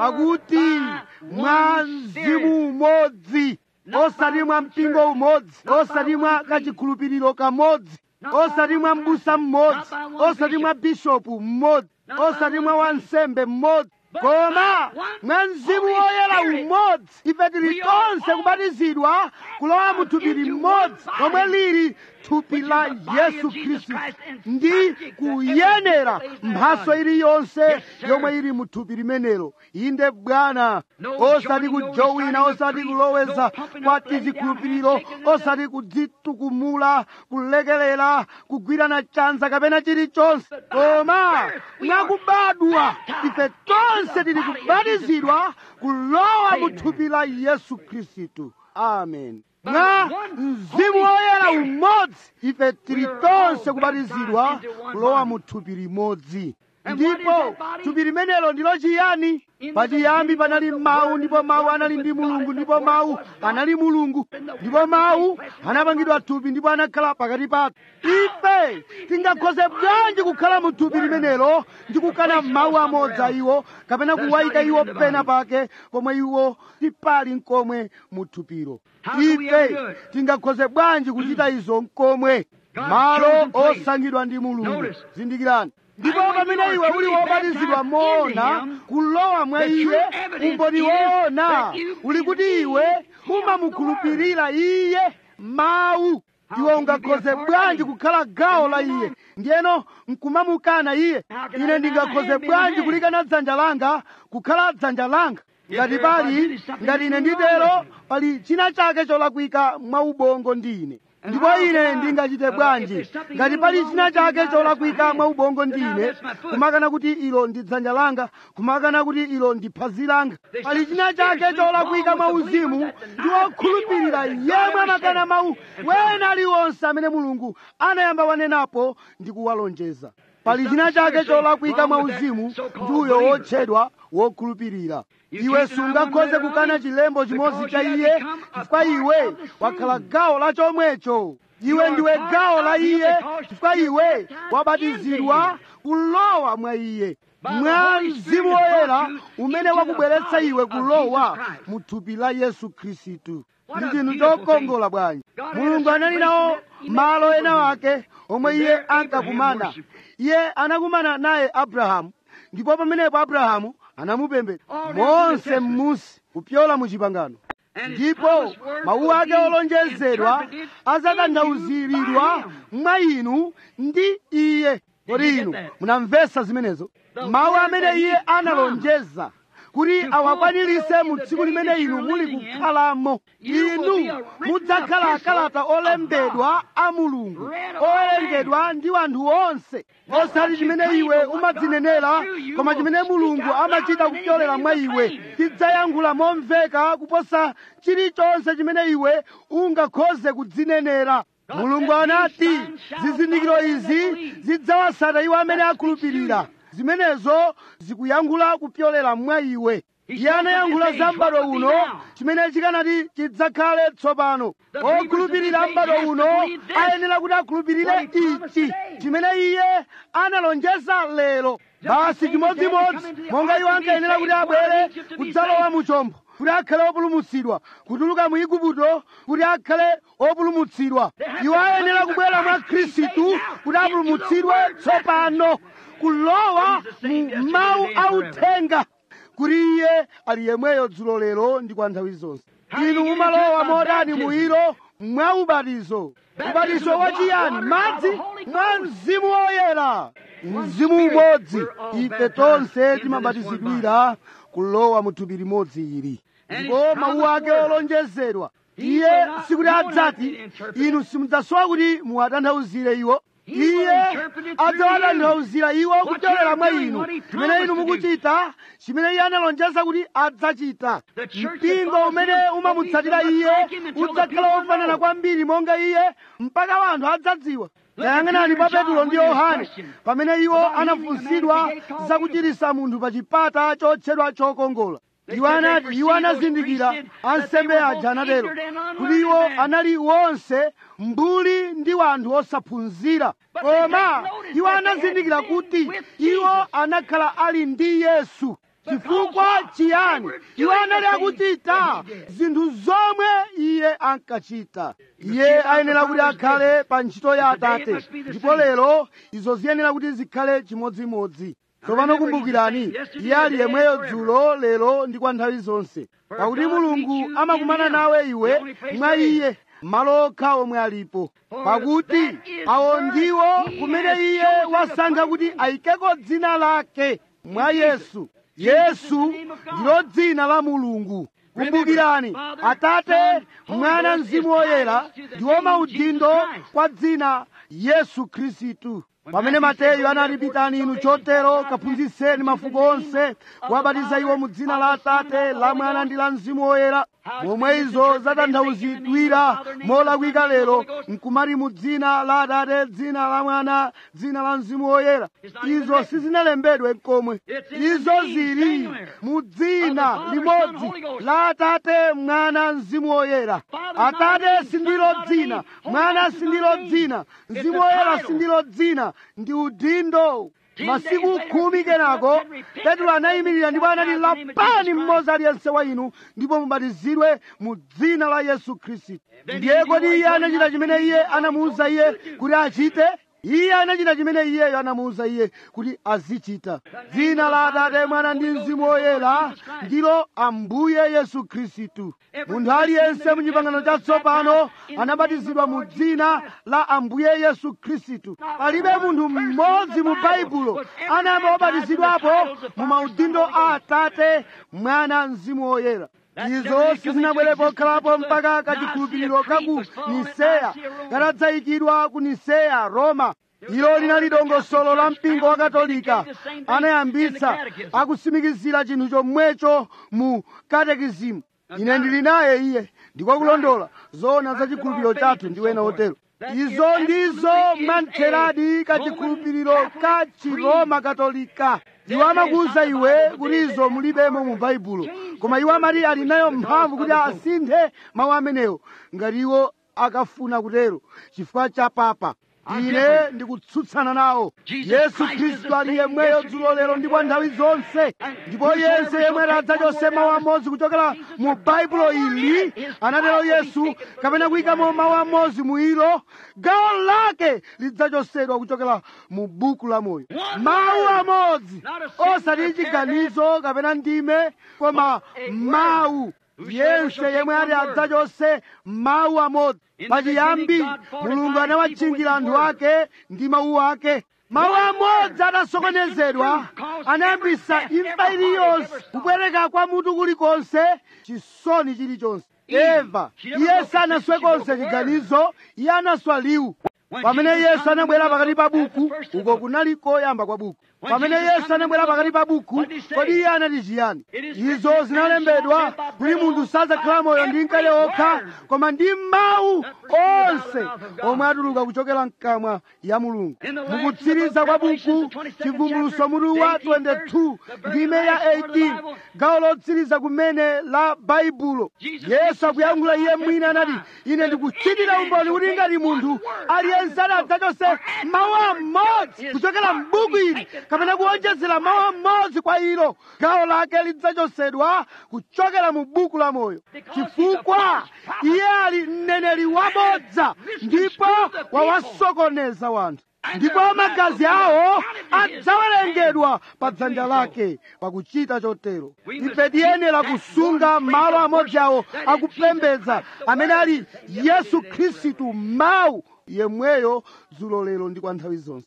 pakuti mwa mzimu umodzi osati mwa mpingo umodzi osati mwa kachikhulupiriro kamodzi osati mwa m'busa mmodzi osati mwa bishopu mmodzi osati mwa wansembe mmodzi koma mwa mzimu woyera umodzi ife tili tonse kubatizidwa kulowa mu thupi limodzi lomwe lili thupi la yesu khristu ndi kuyenera mphaso iliyonse yomwe ili mu thupi limenelo inde bwana osati kujowina osati kuloweza kwa tizikhulupiriro osati kudzitukumula kulekelera kugwirana chanza kapena chilichonse koma mwakubadwa ife tonse tili kubatizidwa kulowa mu thupi la yesu khristu amen mwa mzimu woyera umodzi ife tili tonse kubatizidwa kulowa mu thupi limodzi ndipo thupi limenelo ndilo chiyani pachiyambi panali mawu ndipo mawu anali ndi mulungu ndipo mawu anali mulungu ndipo mawu anapangidwa thupi ndipo anakhala pakati pathu ife tingakhoze bwanji kukhala mu thupi limenelo ndi kukana mawu amodzi a iwo kapena kuwayika iwo pena pake pomwe iwo tipali nkomwe mu thupiro ife tingakhoze bwanji kuchita izo nkomwe malo osankhidwa ndi mulungu zindikirani ndipo pamene iwe uli wobatizidwa moona kulowa mwa iye umboni woona uli kuti iwe umamukhulupirira iye mawu iwe ungakhoze bwanji kukhala gawo la iye ndiyeno nkumamukana iye ine ndingakhoze bwanji kulikana dzanja langa kukhala dzanja langa ngati pali ngati ine nditero pali china chake cholakwika mwa ubongo ndi ine ndipo ine ndingachite bwanji ngati pali china chake cholakwika mwa ubongo ndi ine kumakana kuti ilo ndi dzanja langa kumakana kuti ilo ndi phazi langa pali china chake cholakwika mwa uzimu ndi wokhulupirira yemwe amakana mawu wena aliwonse amene mulungu anayamba wanenapo ndi kuwalonjeza pali china chake cholakwika mwa uzimu ndi uyo wotchedwa wokhulupirira iwe sungakhoze kukana chilembo chimodzi cha iye chifukwa iwe wakhala gawo la chomwecho iwe ndiwe gawo la iye chifukwa iwe wabatizidwa kulowa mwa iye mwa mzimu woyera umene wakubweretsa iwe kulowa mu thupi la yesu khristu ndi chinthu chokongola bwanji mulungu anali nawo malo ena wake omwe iye ankakumana iye anakumana naye abrahamu ndipo pamenepo abrahamu anamupembedza monse m'musi kupyola mu chipangano ndipo mawu ake olonjezedwa azakanthauzidwa mwa inu ndi iye kodi inu munamvetsa zimenezo mawu amene iye analonjeza kuti awakwanirise mu tsiku limene inu muli kukhalamo inu mudzakhala akalata olembedwa a mulungu owerengedwa ndi wanthu onse osati chimene iwe umadzinenera koma chimene mulungu amachita kupyolera mwa iwe tidzayankhula momveka kuposa chilichonse chimene iwe ungakhoze kudzinenera mulungu anati zizindikiro izi zidzawatsata iwo amene akhulupirira zimenezo zikuyankhula kupyolera mwa iwe iye anayankhula za m'bado uno chimene chikanati chidzakhale tsopano okhulupirira m'bado uno ayenera kuti akhulupirire ichi chimene iye analonjeza lero basi chimodzimodzi monga iwo ankayenera kuti abwere kudzalowa mu chombo kuti akhale opulumutsidwa kutuluka mu igupto kuti akhale opulumutsidwa iwo ayenera kubwera mwa khristu kuti apulumutsidwe tsopano kulowa mu mawu authenga kuti iye ali yemweyo dzulo lero ndi kwa nthawi zonse inu mumalowa modani muiro mwa ubatizo ubatizo wachiyani madzi mwa mzimu woyera mzimu umodzi ife tonse timabatizidwira kulowa mu thupi limodzi ili ndipo mawu ake olonjezedwa iye sikuti adzati inu simudzasowa kuti muwatanthauzire iwo iye adzawatanthauzira iwo kuchokera mwa inu chimene inu mukuchita chimene iye analonjeza kuti adzachita mpingo umene umamutsatira iye udzakhala wofanana kwambiri monga iye mpaka wanthu adzadziwa tayang'anani pa petulo ndi yohane pamene iwo anafunsidwa zakuchiritsa munthu pa chipata chotchedwa chokongola iwo anati iwo anazindikira ansembe aja anatero kuti iwo anali wonse mbuli ndi wanthu osaphunzira koma iwo anazindikira kuti iwo anakhala ali ndi yesu chifukwa chiyani iwo anali akuchita zinthu zomwe iye ankachita iye ayenera kuti akhale pa ntchito ya atate ndipo lero izo ziyenera kuti zikhale chimodzimodzi tsopano kumbukirani iye ali yemweyo dzulo lero ndi kwa nthawi zonse pakuti mulungu amakumana nawe iwe mwa iye malo okha omwe alipo pakuti awo ndiwo kumene iye wasankha kuti ayikeko dzina lake mwa yesu yesu ndilo dzina la mulungu kumbukirani atate mwana mzimu woyera ndiwo maudindo kwa dzina yesu khristu pamene mateyu anati pitani inu chotero kaphunzitseni mafuko onse kuwabatiza iwo mu dzina la atate la mwana ndi la mzimu woyera momwe izo zatanthauzidwira molakwika lero nkumati mu dzina la atate dzina la mwana dzina la mzimu woyera izo sizinalembedwe komwe izo zili mu dzina limodzi la atate mwana mzimu woyera atate sindilo dzina mwana sindilo dzina mzimu woyera sindilo dzina ndi udindo masiku khumi kenako petro anayimirira ndipo anati lapani mmodzi aliyense wa inu ndipo mubatizidwe mu dzina la yesu khristu ndiye kodi iye anachita chimene iye anamuwuza iye kuti achite iye anachita chimene iyeyo anamuwuza iye kuti azichita dzina la atate mwana ndi mzimu woyera ndilo ambuye yesu khristu munthu aliyense mu chipangano chatsopano anabatizidwa mu dzina la ambuye yesu khristu palibe munthu mmodzi mu baibulo anayamba wabatizidwapo mu maudindo a atate mwana mzimu woyera izo sizinabwere pokhalapo mpaka kachikhulupiriro ka ku niseya katadzayikidwa ku niseya roma ilo linali dongosolo la mpingo wa katolika anayambitsa akusimikizira chinthu chomwecho mu katekizimu ine ndili naye iye ndikwakulondola zoona za chikhulupiriro chathu ndi wena otero izo ndizo mwamtheradi kachikhulupiriro ka chiroma katolika iwo amakuwuza iwe kuti izo mulibemo mu baibulo koma iwo amati ali nayo mphamvu kuti asinthe mawu amenewo ngati iwo akafuna kutero chifukwa cha papa ine ndikutsutsana nawo yesu khristu ali yemweyo dzulo lero ndi kwa nthawi zonse ndipo yense yemwe adzachose mawu amodzi kuchokera mu baibulo ili anatero yesu kapena kuyikamo mawu amodzi mu ilo gawo lake lidzachosedwa kuchokera mu buku la moyo mawu amodzi osati chiganizo kapena ndime koma mawu yense yemwe ati adzachose mawu amodzi pachiyambi mulungu anawatchingira anthu ake ndi mawu ake mawu amodzi atasokonezedwa anayambisa imfa iliyonse kubwereka kwa mutu kulikonse chisoni chilichonse eva iye sanaswe konse chiganizo iye anaswa liwu pamene yesu anabwera pakati pa buku uko kunali koyamba kwa buku pamene yesu anabwera pakati pa buku kodi iye anati chiyani izo zinalembedwa kuti munthu sadzakhala moyo ndi mkate okha koma ndi mawu onse omwe atuluka kuchokera mkamwa ya mulungu mukutsiriza kwa buku chivumbuluso mutu wa 22 ndime ya 18 gawo lotsiriza kumene la baibulo yesu akuyankhula iye mwini anati ine ndikuchitira umboni kuti ngati munthu aliyense adzachose mawu amodzi kuchokera m'buku ili kapena kuonjezera mawu amodzi kwa ilo gawo lake lidzachosedwa kuchokera mu buku la moyo chifukwa iye ali mneneri wabodza ndipo wawasokoneza wanthu ndipo magazi awo adzawerengedwa pa dzanja lake pakuchita chotero ife tiyenera kusunga malo amodzi awo akupembedza amene ali yesu khristu mawu yemweyo dzulo lero ndi kwa nthawi zonse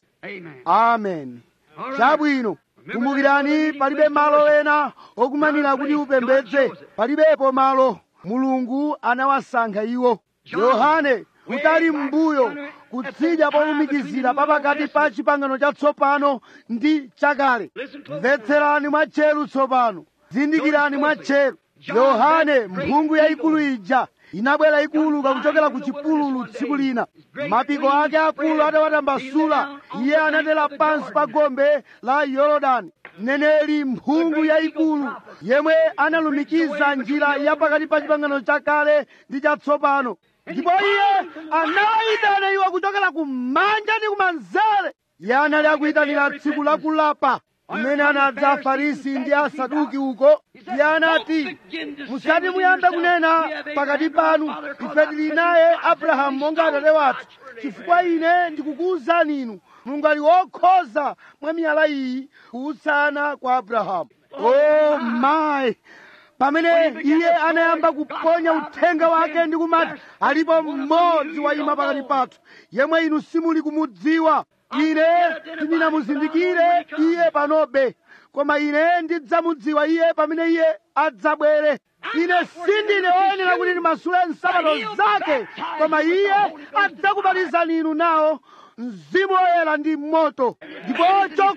amen chabwino kumbukirani palibe malo ena okumanira kuti upembedze palibepo malo mulungu anawasankha iwo yohane kutali m'mbuyo kutsidya polumikizira papakati pa chipangano chatsopano ndi chakale mvetserani mwatcheru tsopano zindikirani mwatcheru yohane mphungu yayikulu ija inabwera ikuluka kuchokera ku chipululu tsiku lina mapiko ake akulu atawatambasula iye anatera pansi pa gombe la yorodani mneneri mphungu yayikulu yemwe analumikiza njira ya pakati pa chipangano chakale ndi chatsopano ndipo iye anawayitana iwo kuchokera kumanja ndi kumanzere iye anali akuyitanira tsiku lakulapa kumene anadza afarisi ndi asaduki uko iye anati musati muyambe kunena pakati panu ife tili naye abrahamu monga atate wathu chifukwa ine ndikukuwuzani inu mulungu ali wokhoza mwa miyala iyi kuutsana kwa abrahamu oh my pamene iye anayamba kuponya uthenga wake ndi kumati alipo mmodzi wayima pakati pathu yemwe inu simuli kumudziwa ine sindinamuzindikire iye panobe koma ine ndidzamudziwa iye pamene iye adzabwere ine sindine woyenera kuti ndimasule nsapato zake koma iye adzakubatizani inu nawo mzimu woyera ndi moto ndipo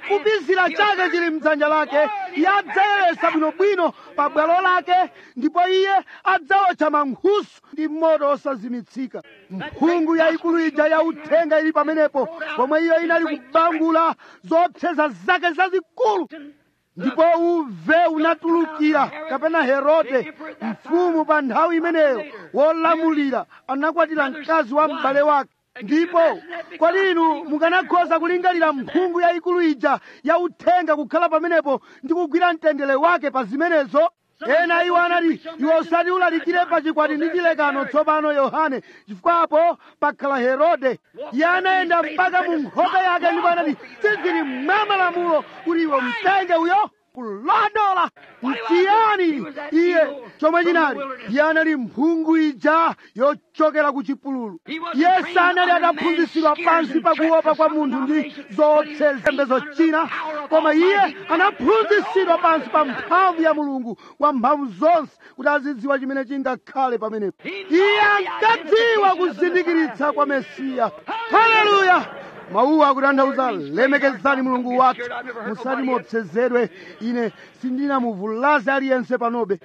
chofupizira chake chili mdzanja lake iye adzayeresa bwinobwino pa bwalo lake ndipo iye adzawotcha mankhusu ndi moto osazimitsika mphungu yayikulu ija ya uthenga ili pamenepo pomwe iyo inali kubangula zopseza zake zazikulu ndipo uve unatulukira kapena herode mfumu pa nthawi imeneyo wolamulira anakwatira mkazi wa m'bale wake ndipo kodi inu mukanakhoza kulingalira mphungu yayikulu ija ya uthenga kukhala pamenepo ndi kugwira mtendere wake pa zimenezo ena iwo anati iwe usati ulalikire pa chikwati ndi chilekano tsopano yohane chifukwapo pakhala herode iye anayenda mpaka mu nkhope yake ndipo anati sizili mwa malamulo kuti iwe mtenge uyo kulondola mchiyani iye chomwe chinali iye anali mphungu ija yochokera ku chipululu iye sanali ataphunzitsidwa pansi pakuopa kwa munthu ndi zoopsezo china koma iye anaphunzitsidwa pansi pa mphamvu ya mulungu wa mphamvu zonse kuti azidziwa chimene chingakhale pamenepo iye ankadziwa kuzindikiritsa kwa mesiya haleluya mawuwa akutanthauza lemekezani mulungu wathu musati muopsezedwe ine sindinamuvulaze aliyense panobe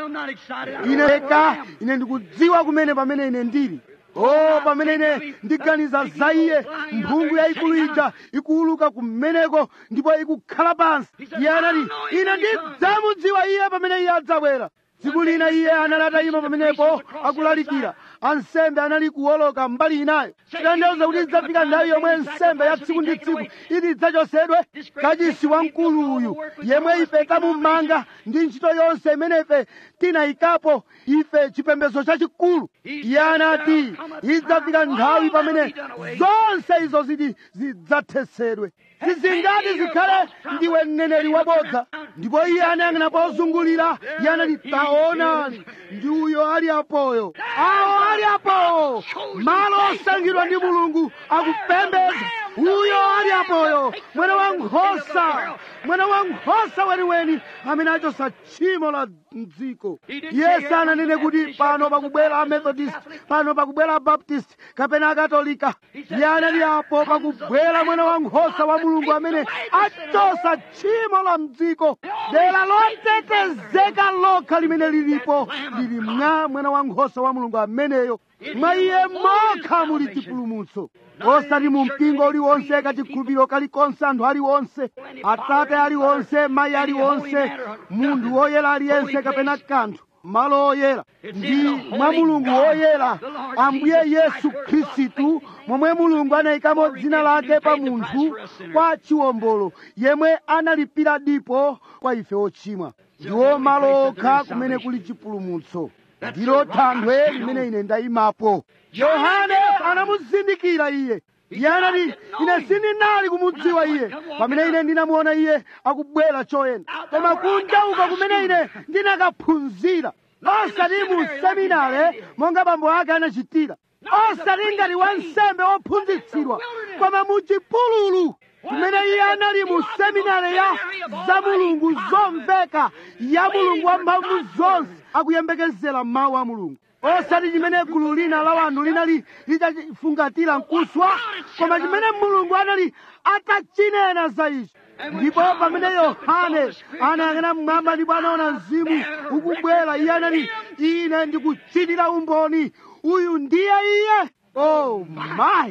ine eka ine ndikudziwa kumene pamene ine ndili o pamene ine ndiganiza za iye mphungu yayikulu ija ikuuluka kumeneko ndipo ikukhala pansi iye anati ine ndidzamudziwa iye pamene iye adzabwera tsiku lina iye anali atayima pamenepo akulalikira ansembe anali kuwoloka mbali inayo tanthauza kuti idzafika nthawi yomwe nsembe ya tsiku ndi tsiku iti idzachosedwe kachisi wamkulu uyu yemwe ife tamumanga ndi ntchito yonse imene ife tinayikapo ife chipembedzo chachikulu iye anati idzafika nthawi pamene zonse izo ziti zidzathesedwe zizingati zikhale ndiwe mneneri wabodza ndipo iye anayang'ana pozungulira iye anati taonani ndi uyo ali apoyo awo ali apoyo malo osankhidwa ndi mulungu akupembedza uyo ali apoyo mwana wa nkhosa mwana wa nkhosa weniweni amene achosa tchimo la mdziko iye sananene kuti pano pakubwera amethodist pano pakubwera abaptist kapena akatolika iye anali apo pakubwera mwana wa nkhosa wa mulungu amene achosa tchimo la mdziko dera lotetezeka lokha limene lilipo lili mwa mwana wa nkhosa wa mulungu ameneyo mwa iye mokha muli chipulumutso osati mu mpingo uliwonse kachikhulupiriro kalikonse anthu aliwonse atate aliwonse mayi aliwonse munthu woyera aliyense kapena kanthu malo oyera ndi mwa mulungu woyera ambuye yesu khristu momwe mulungu anayikamo dzina lake pa munthu kwa chiwombolo yemwe analipira dipo kwa ife ochimwa ndiwo malo okha kumene kuli chipulumutso ndilo thanthwe limene ine ndayimapo yohane anamuzindikira iye iye anati ine sindinali kumudziwa iye pamene ine ndinamuona iye akubwera choyenda koma kunja uko kumene ine ndinakaphunzira osati mu seminare monga bambo ake anachitira osati ngati wansembe wophunzitsidwa koma mu chipululu kumene iye anali mu seminare ya za mulungu zomveka ya mulungu wamphamvu zonse akuyembekezera mawu a mulungu osati chimene gulu lina la wanthu linali litafungatira mkuswa koma chimene mulungu anali atachinena za icho ndipo pamene yohane anayang'ana mmwamba ndipo anaona mzimu ukubwera iye anati ine ndikuchitira umboni uyu ndiye iye oh my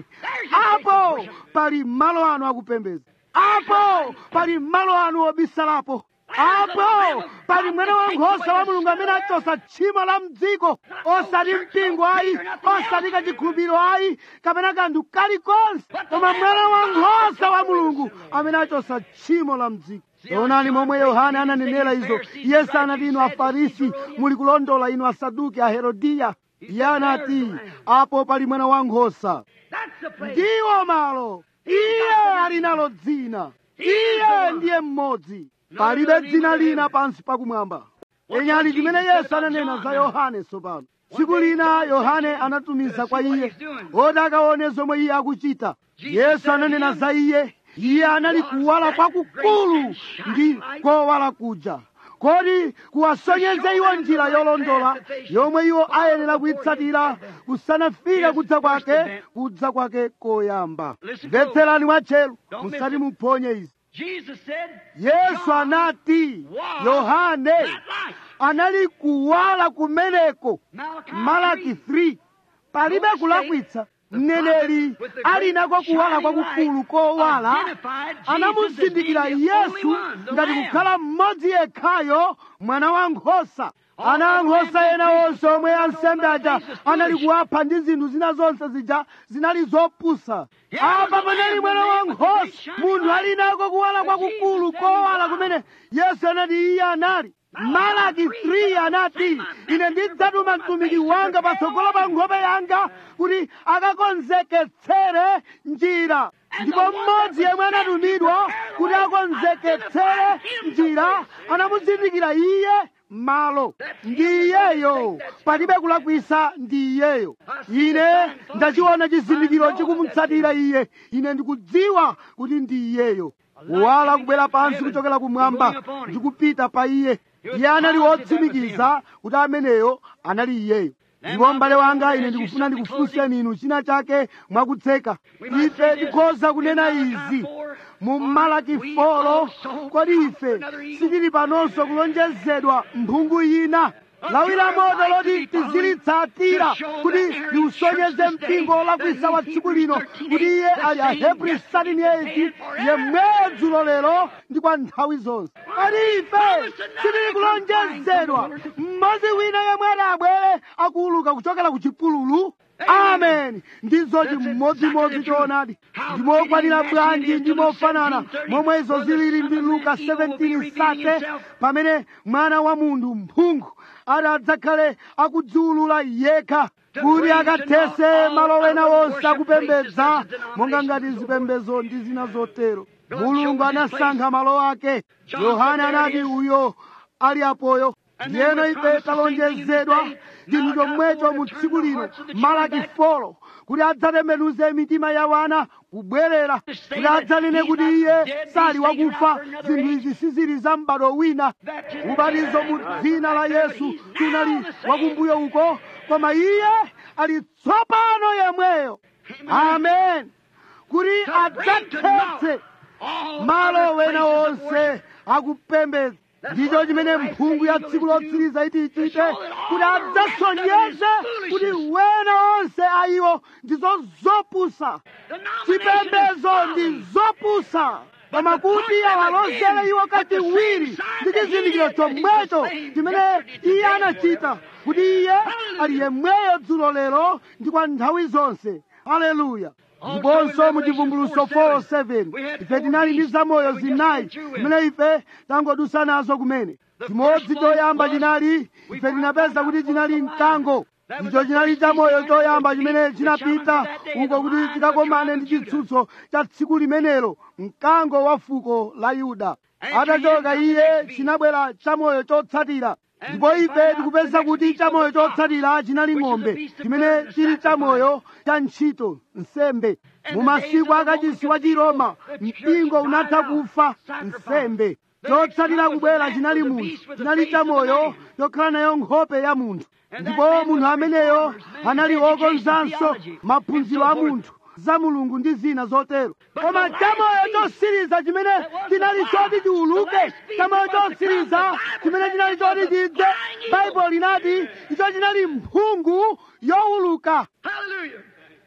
apo pali malo anu akupembedza apo pali malo anu obisalapo apo pali mwana wa nkhosa wa mulungu amene achosa tchimo la mdziko osati mpingo ayi osati kachikhulupiriro ayi kapena kanthu kalikonse koma mwana wa nkhosa wa mulungu amene achosa tchimo la mdziko taonani momwe yohane ananenera izo iye sanati inu afarisi muli kulondola inu asaduki aherodiya iye anati apo pali mwana wa nkhosa ndiwo malo iye ali nalo dzina iye ndiye mmodzi palibe dzina lina pansi pakumwamba enyali chimene yesu ananena za yohane tsopano tsiku lina yohane anatumiza kwa iye oti akaone zomwe iye akuchita yesu ananena za iye iye anali kuwala kwakukulu ndi kowala kuja kodi kuwasonyeze iwo njira yolondola yomwe iwo ayenera kuyitsatira kusanafika kudza kwake kudza kwake koyamba mvetserani mwatcheru musati muphonye izi Jesus said, yesu John anati was yohane that light. anali kuwala kumeneko Malachi malaki 3. 3 palibe kulakwitsa mneneri ali nako kuwala kwakukulu kowala anamuzindikira yesu ngati kukhala mmodzi yekhayo mwana wa nkhosa ana ankhosa ena onse omwe ansembe aja anali kuwapha ndi zinthu zina zonse zija zinali zopusa apa panali mwana wa nkhosa munthu ali nako kuwala kwakukulu kowala kumene yesu anati iye anali malaki 3 anati ine ndidzatuma mtumiki wanga patsogolo pa nkhope yanga kuti akakonzeketsere njira ndipo mmodzi yemwe anatumidwa kuti akonzeketsere njira anamuzindikira iye malo ndi iyeyo palibe kulakwisa ndi iyeyo ine ndachiona chizindikiro chikumutsatira iye ine ndikudziwa kuti ndi iyeyo kuwala kubwera pansi kuchokera kumwamba ndikupita pa iye iye anali wotsimikiza kuti ameneyo anali iyeyo ndipo m'bale wanga ine ndikufuna ndikufunseni inu china chake mwakutseka ife tikhoza kunena izi mu malaki folo kodi ife sitili panonso kulonjezedwa mphungu ina lawi la moto loti tizilitsatira kuti liusonyeze mpingo wolakwisa wa tsiku lino kuti iye ali ahebri 38 yemweyo dzulo lero ndi kwa nthawi zonse kodi ife sitili kulonjezedwa mmodzi wina yemwe ati abwere akuuluka kuchokera ku chipululu amen ndizo chimodzimodzi choonadi ndimokwanira bwanji ndimofanana momwe izo zilili ndi luka 17 sate pamene mwana wa munthu mphungu ati adzakhale akudziulula yekha kuti akathese malo wena wonse akupembedza monga ngati zipembedzo ndi zina zotero mulungu anasankha malo ake yohane anati uyo ali apoyo ndiyeno ife talonjezedwa chinthu chomwecho mu tsiku lino malaki folo kuti adzatembenuze mitima ya wana kubwerera kuti adzanene kuti iye sali wakufa zinthu izi sizili za m'bado wina ubatizo mu dzina la yesu tunali wakumbuyo uko koma iye ali tsopano yemweyo amen kuti adzathetse malo wena wonse akupembedza ndicho chimene mphungu ya tsiku lotsiriza iti ichite kuti adzasonyeze kuti wena onse ayiwo ndizo zopusa chipembedzo ndi zopusa koma kuti awalozere iwo kachiwiri ndi chizindikiro chomwecho chimene iye anachita kuti iye ali yemweyo dzulo lero ndi kwa nthawi zonse haleluya ndiponso mu chivumbuluso 407 ife tinali ndi zamoyo zinayi zimene ife tangodusa nazo kumene chimodzi choyamba chinali ife tinapeza kuti chinali mkango icho chinali chamoyo choyamba chimene chinapita uko kuti chikakomane ndi chitsutso cha tsiku limenelo mkango wa fuko la yuda atachoka iye chinabwera chamoyo chotsatira ndipo ife tikupeza kuti chamoyo chotsatira chinali ng'ombe chimene chili chamoyo cha ntchito nsembe mu masiku akachisi wa chiroma mpingo unatha kufa nsembe chotsatira kubwera chinali munthu chinali chamoyo chokhala nayo nkhope ya munthu ndipo munthu ameneyo anali wokonzanso maphunziro a munthu za mulungu ndi zina zotero koma chamoyo chosiriza chimene chinali choti chiuluke chamoyo chosiriza chimene chinali choti chidze baibulo linati icho chinali mphungu youluka Hallelujah.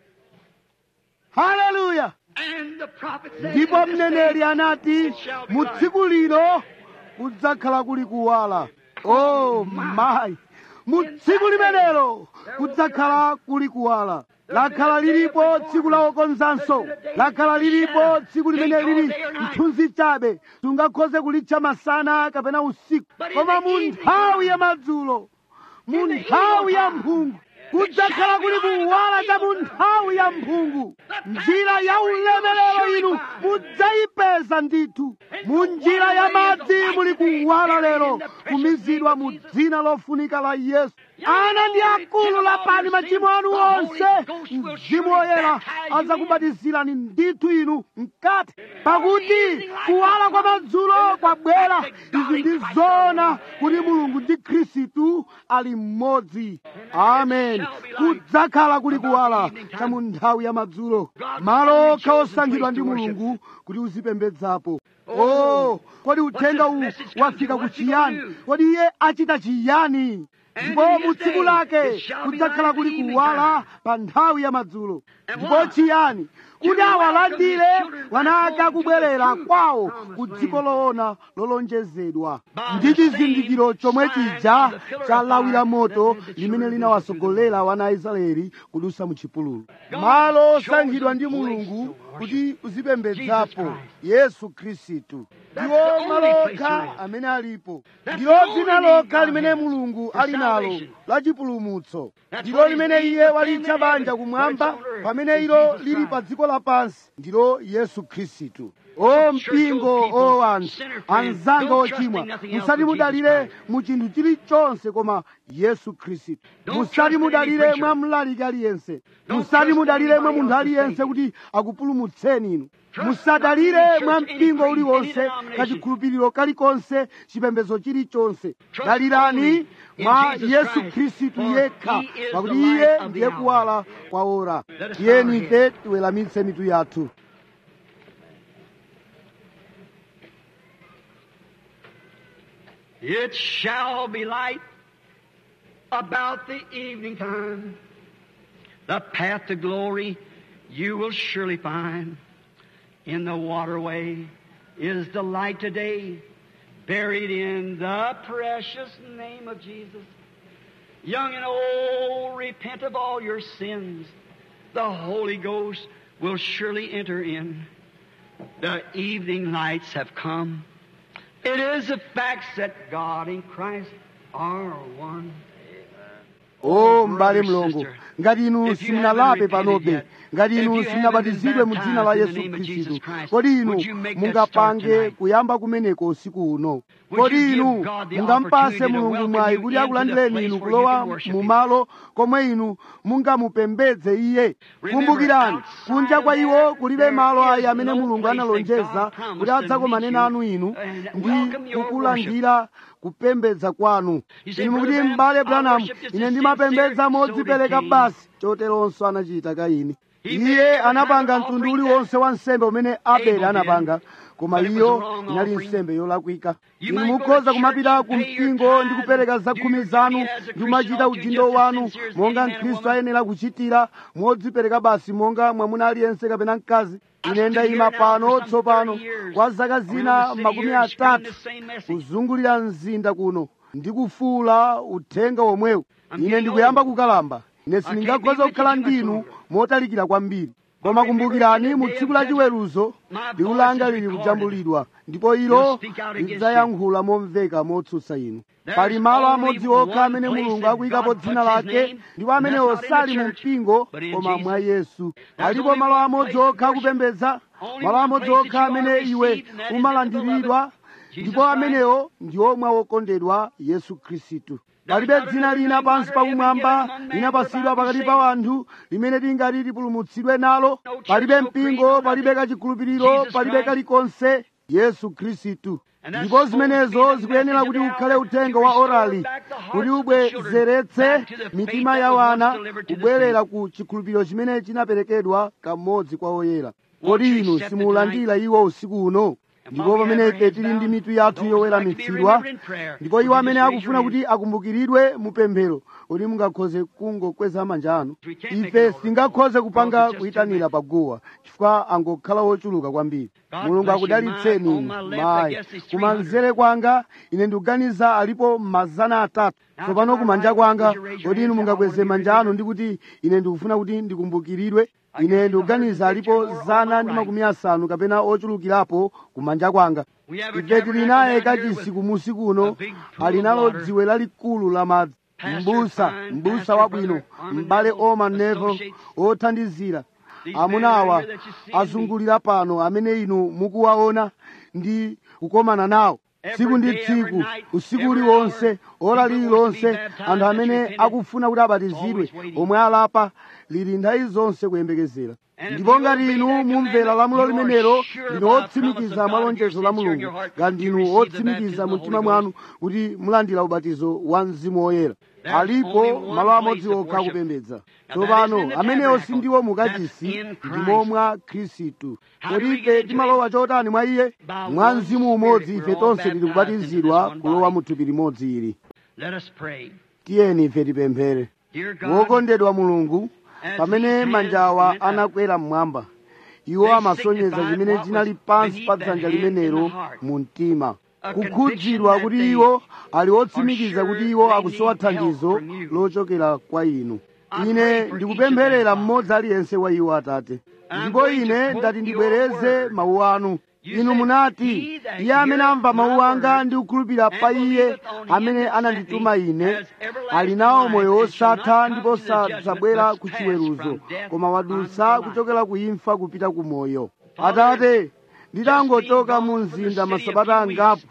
haleluya And the prophet said, ndipo "In this mneneri day anati mu tsiku lino kudzakhala kuli kuwala o mayi mu tsiku limenelo kudzakhala kuli kuwala lakhala lilipo tsiku la okonzanso lakhala lilipo tsiku limene lili mthunzi chabe sungakhoze kulitcha masana kapena usiku koma mu nthawi ya madzulo mu nthawi ya mphungu kudzakhala kuli kuwala cha mu nthawi ya mphungu njira ya ulemerero inu mudzayipeza ndithu mu njira ya madzi muli kuwala lero kumizidwa mu dzina lofunika la yesu ana ndi akulu lapani machimo anu onse mzimu woyera adzakubatizirani ndithu inu mkati pakuti kuwala kwa madzulo kwabwera izi ndi zoona kuti mulungu ndi khristu ali mmodzi amen kudzakhala kuli kuwala cha mu nthawi ya madzulo malo okha osankhidwa ndi mulungu kuti uzipembedzapo oh kodi uthenga uwu wafika kuchiyani kodi iye achita chiyani ndipo mu tsiku lake kudzakhala kuli kuwala pa nthawi ya madzulo ndipo chiyani kuti awalandire wana ake akubwerera kwawo ku dziko loona lolonjezedwa ndi chizindikiro chomwe chija cha lawi la moto limene linawasogolera wana a israeli kudusa mu chipululu malo osankhidwa ndi mulungu kuti uzipembedzapo yesu khristu ndiwo malo okha amene alipo ndilo dzina lokha limene mulungu ali nalo la chipulumutso ndilo limene iye walitcha banja kumwamba pamene ilo lili pa dziko lapansi ndilo yesu khristu o mpingo o anthu anzanga ochimwa musati mudalire mu chinthu chilichonse koma yesu khristu musati mudalire mwa mlaliki aliyense musati mudalire mwa munthu aliyense kuti akupulumutseni inu musadalire mwa mpingo uliwonse kachikhulupiriro kalikonse chipembedzo chilichonse dalirani mwa yesu khristu yekha pakuti iye ndiye kuwala kwa ora tiyeni ife tiweramitse mitu yathu It shall be light about the evening time. The path to glory you will surely find. In the waterway is the light today, buried in the precious name of Jesus. Young and old, repent of all your sins. The Holy Ghost will surely enter in. The evening lights have come. It is a fact that God and Christ are one. o m'bale mlongo ngati inu simunalape panobe ngati inu simunabatizidwe mu dzina la yesu khristu kodi inu mungapange kuyamba kumeneko usiku uno kodi inu mungampase mulungu mwayi kuti akulandireni inu kulowa mu malo komwe inu mungamupembedze iye kumbukirani kunja kwa iwo kulibe malo ayi amene mulungu analonjeza kuti adzakomane nanu inu ndi kukulandira kupembedza kwanu inu mukuti m'bale branham ine ndimapembedza modzipereka basi choteronso anachita kaini iye anapanga mtundu uliwonse wa nsembe umene abele anapanga koma iyo inali nsembe yolakwika inu mukhoza kumapita ku mpingo ndi kupereka zakhumi zanu ndi kumachita udindo wanu monga mkhristu ayenera kuchitira modzipereka basi monga mwamuna aliyense kapena mkazi ine ndayima pano tsopano kwa zaka zina makumi atatu kuzungulira mzinda kuno ndikufuula uthenga womwewu ine ndikuyamba kukalamba ine sindingakhoza kukhala ndinu motalikira kwambiri koma kumbukirani mu tsiku la chiweruzo liwu langa lili kujambulidwa ndipo ilo lidzayankhula momveka motsutsa inu pali malo amodzi okha amene mulungu akuyikapo dzina lake ndipo amene osali mu mpingo koma mwa yesu alipo malo amodzi okha akupembedza malo amodzi okha amene iwe umalandiridwa ndipo amenewo ndi omwe wokondedwa yesu khristu palibe dzina lina pansi pakumwamba linapatsidwa pakati pa anthu limene tingati tipulumutsidwe nalo palibe mpingo palibe kachikhulupiriro palibe kalikonse yesu khristu ndipo zimenezo zikuyenera kuti ukhale uthenga wa orali kuti ubwezeretse mitima ya wana kubwerera ku chikhulupiriro chimene chinaperekedwa kamodzi kwa oyera kodi inu simulandira iwo usiku uno ndipo pamene ife tili ndi mitu yathu yoweramitsidwa ndipo iwo amene akufuna kuti akumbukiridwe mupemphero kuti mungakhoze kungokweza manja anu ife singakhoze kupanga kuyitanira paguwa chifukwa angokhala wochuluka kwambiri mulungu akudalitseni inu mayi kumanzere kwanga ine ndikuganiza alipo mazana atatu tsopano kumanja kwanga kodi inu mungakweze manja anu ndi kuti ine ndikufuna kuti ndikumbukiridwe ine ndikuganiza alipo zana ndi makumi asanu kapena ochulukirapo kumanja kwanga ife tili naye kachisi kumusi kuno ali nalo dziwe lalikulu la madzi mbusa mbusa wabwino m'bale oma nevo othandizira amuna awa azungulira pano amene inu mukuwaona ndi kukomana nawo tsiku ndi tsiku usiku uliwonse ora lililonse anthu amene akufuna kuti abatizidwe omwe alapa lili nthawi zonse kuyembekezera ndipo ngati inu mumvera lamulo limenelo ndinu otsimikiza malonjezo la mulungu ngati ndinu otsimikiza mu mtima mwanu kuti mulandira ubatizo wa mzimu woyera alipo malo amodzi okha akupembedza tsopano amenewo sindiwo mukachisi ndimo mwa khristu kodi ife timalowa chotani mwa iye mwa mzimu umodzi ife tonse tili kubatizidwa kulowa mu thupi limodzi ili Let us pray. tiyeni ife tipemphere Dear God, wokondedwa mulungu pamene manjawa anakwera mmwamba iwo amasonyeza chimene chinali pansi pa dzanja limenelo mu mtima kukhudzidwa kuti iwo ali otsimikiza kuti iwo akusowa thandizo lochokera kwa inu ine ndikupempherera mmodzi aliyense wa iwo atate ndipo ine ndati ndibwereze mawu anu inu munati iye amene amva mawu anga ndi kukhulupirira pa iye amene anandituma ine ali nawo moyo wosatha ndipo sadzabwera ku chiweruzo koma wadutsa kuchokera ku imfa kupita ku moyo atate nditangochoka mu mzinda masabata angapo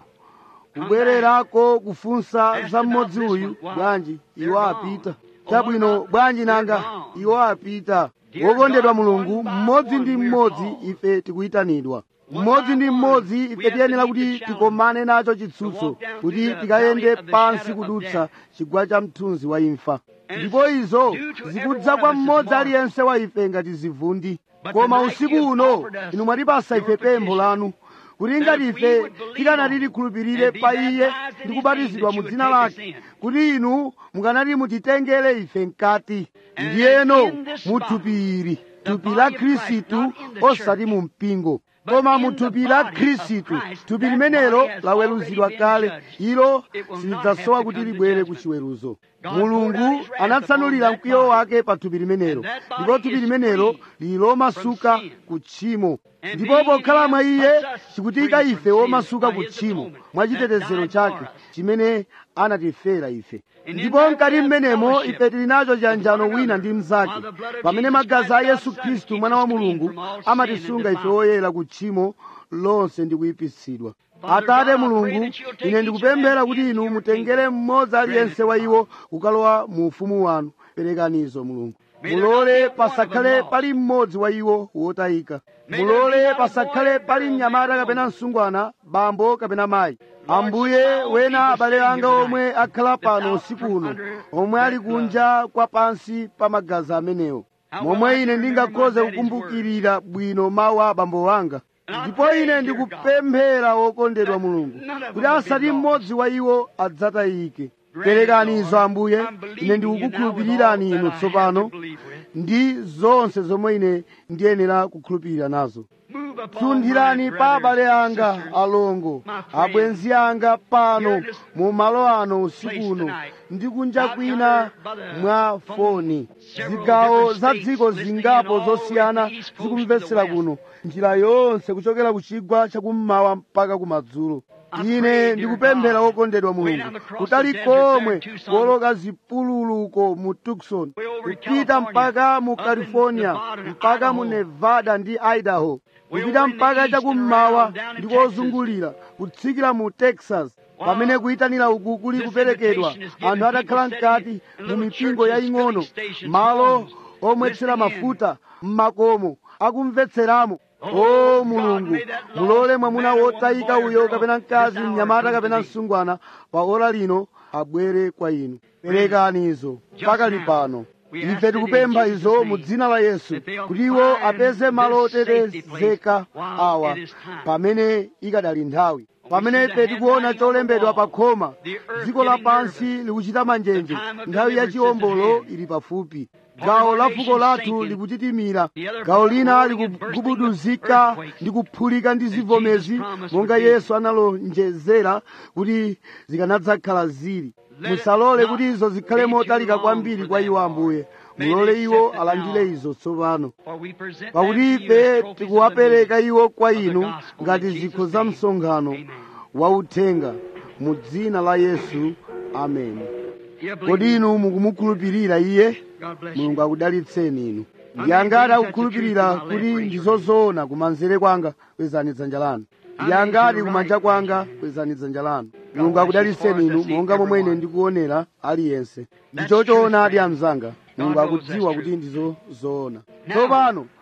kubwererako kufunsa za mmodzi uyu bwanji iwo apita chabwino bwanji nanga iwo apita wokondedwa mulungu mmodzi ndi mmodzi ife tikuyitanidwa mmodzi ndi mmodzi ife tiyenera kuti tikomane nacho chitsutso kuti tikayende pansi kudutsa chigwa cha mthunzi wa imfa ndipo izo zikudza kwa mmodzi aliyense wa ife ngati zivundi koma usiku uno inu mwatipasa ife pempho lanu kuti ngati ife tikanati tikhulupirire pa iye ndi kubatizidwa mu dzina lake kuti inu mukanati mutitengere ife mkati ndiyeno mu thupi ili thupi la khristu osati mu mpingo koma mu thupi la khristu thupi limenelo laweruzidwa kale ilo silidzasowa kuti libwere ku chiweruzo mulungu anatsanulira mkwiyo wake pa thupi limenelo ndipo thupi limenelo lili lomasuka ku tchimo ndipo pokhala mwa iye chikutika ife womasuka ku tchimo mwa chitetezero chake chimene anatifera ife ndipo mkati mmenemo ife tili nacho chiyanjano wina ndi mnzake pamene magazi a yesu khristu mwana wa mulungu amatisunga ife woyera ku tchimo lonse ndi kuyipitsidwa atate mulungu ine ndikupemphera kuti inu mutengere mmodzi aliyense wa iwo kukalowa mu ufumu wanu perekanizo mulungu mulole pasakhale pali mmodzi wa iwo wotayika mulole pasakhale pali mnyamata kapena msungwana bambo kapena mayi ambuye wena abale anga omwe akhala pano usiku uno omwe ali kunja kwa pansi pa magazi amenewo momwe ine ndingakhoze kukumbukirira bwino mawu a abambo wanga ndipo ine ndikupemphera wokondedwa mulungu kuti asati mmodzi wa iwo adzatayike perekani izo ambuye ine ndikukukhulupirirani inu tsopano ndi zonse zomwe ine ndiyenera kukhulupirira nazo sunthirani pa abale anga alongo abwenzi anga pano mu malo ano usiku uno ndi kunja kwina mwa foni zigawo za dziko zingapo zosiyana zikumvetsera kuno njira yonse kuchokera ku chigwa chakummawa mpaka kumadzulo ine ndikupemphera wokondedwa mulungu kutali komwe kuoloka zipululuko mu tucson kupita mpaka mu california mpaka mu nevada ndi idaho kupita mpaka chakummawa ndi kozungulira kutsikira mu texas pamene kuyitanira uku kuli kuperekedwa anthu atakhala mkati mu mipingo yaying'ono malo omwetsera mafuta m'makomo akumvetseramo o mulungu mulole mwamuna wotayika uyo kapena mkazi mnyamata kapena msungwana pa ora lino abwere kwa inu perekani izo mpaka lipano ife tikupempha izo mu dzina la yesu kuti iwo apeze malo otetezeka awa pamene ikadali nthawi pamene ife tikuona cholembedwa pa khoma dziko lapansi likuchita manjenje nthawi ya chiwombolo ili pafupi gawo la fuko lathu likuchitimira gawo lina likugubuduzika ndi kuphulika ndi zivomezi monga yesu analonjezera kuti zikanadzakhala zili musalole kuti izo zikhale motalika kwambiri kwa iwo ambuye mulole iwo alandire izo tsopano pakuti ife tikuwapereka iwo kwa inu ngati zikho za msonkhano wauthenga mu dzina la yesu ameni kodi inu mukumukhulupirira iye mulungu akudalitseni inu ndiyangati akukhulupirira kuti ndizozoona kumanzere kwanga kwezani dzanja lanu ndiyangati kumanja kwanga kwezani dzanja lanu mulungu akudalitseni inu monga momwe ine ndikuonera aliyense ndichochoonadi amzanga mulungu akudziwa kuti ndizozoona tsopano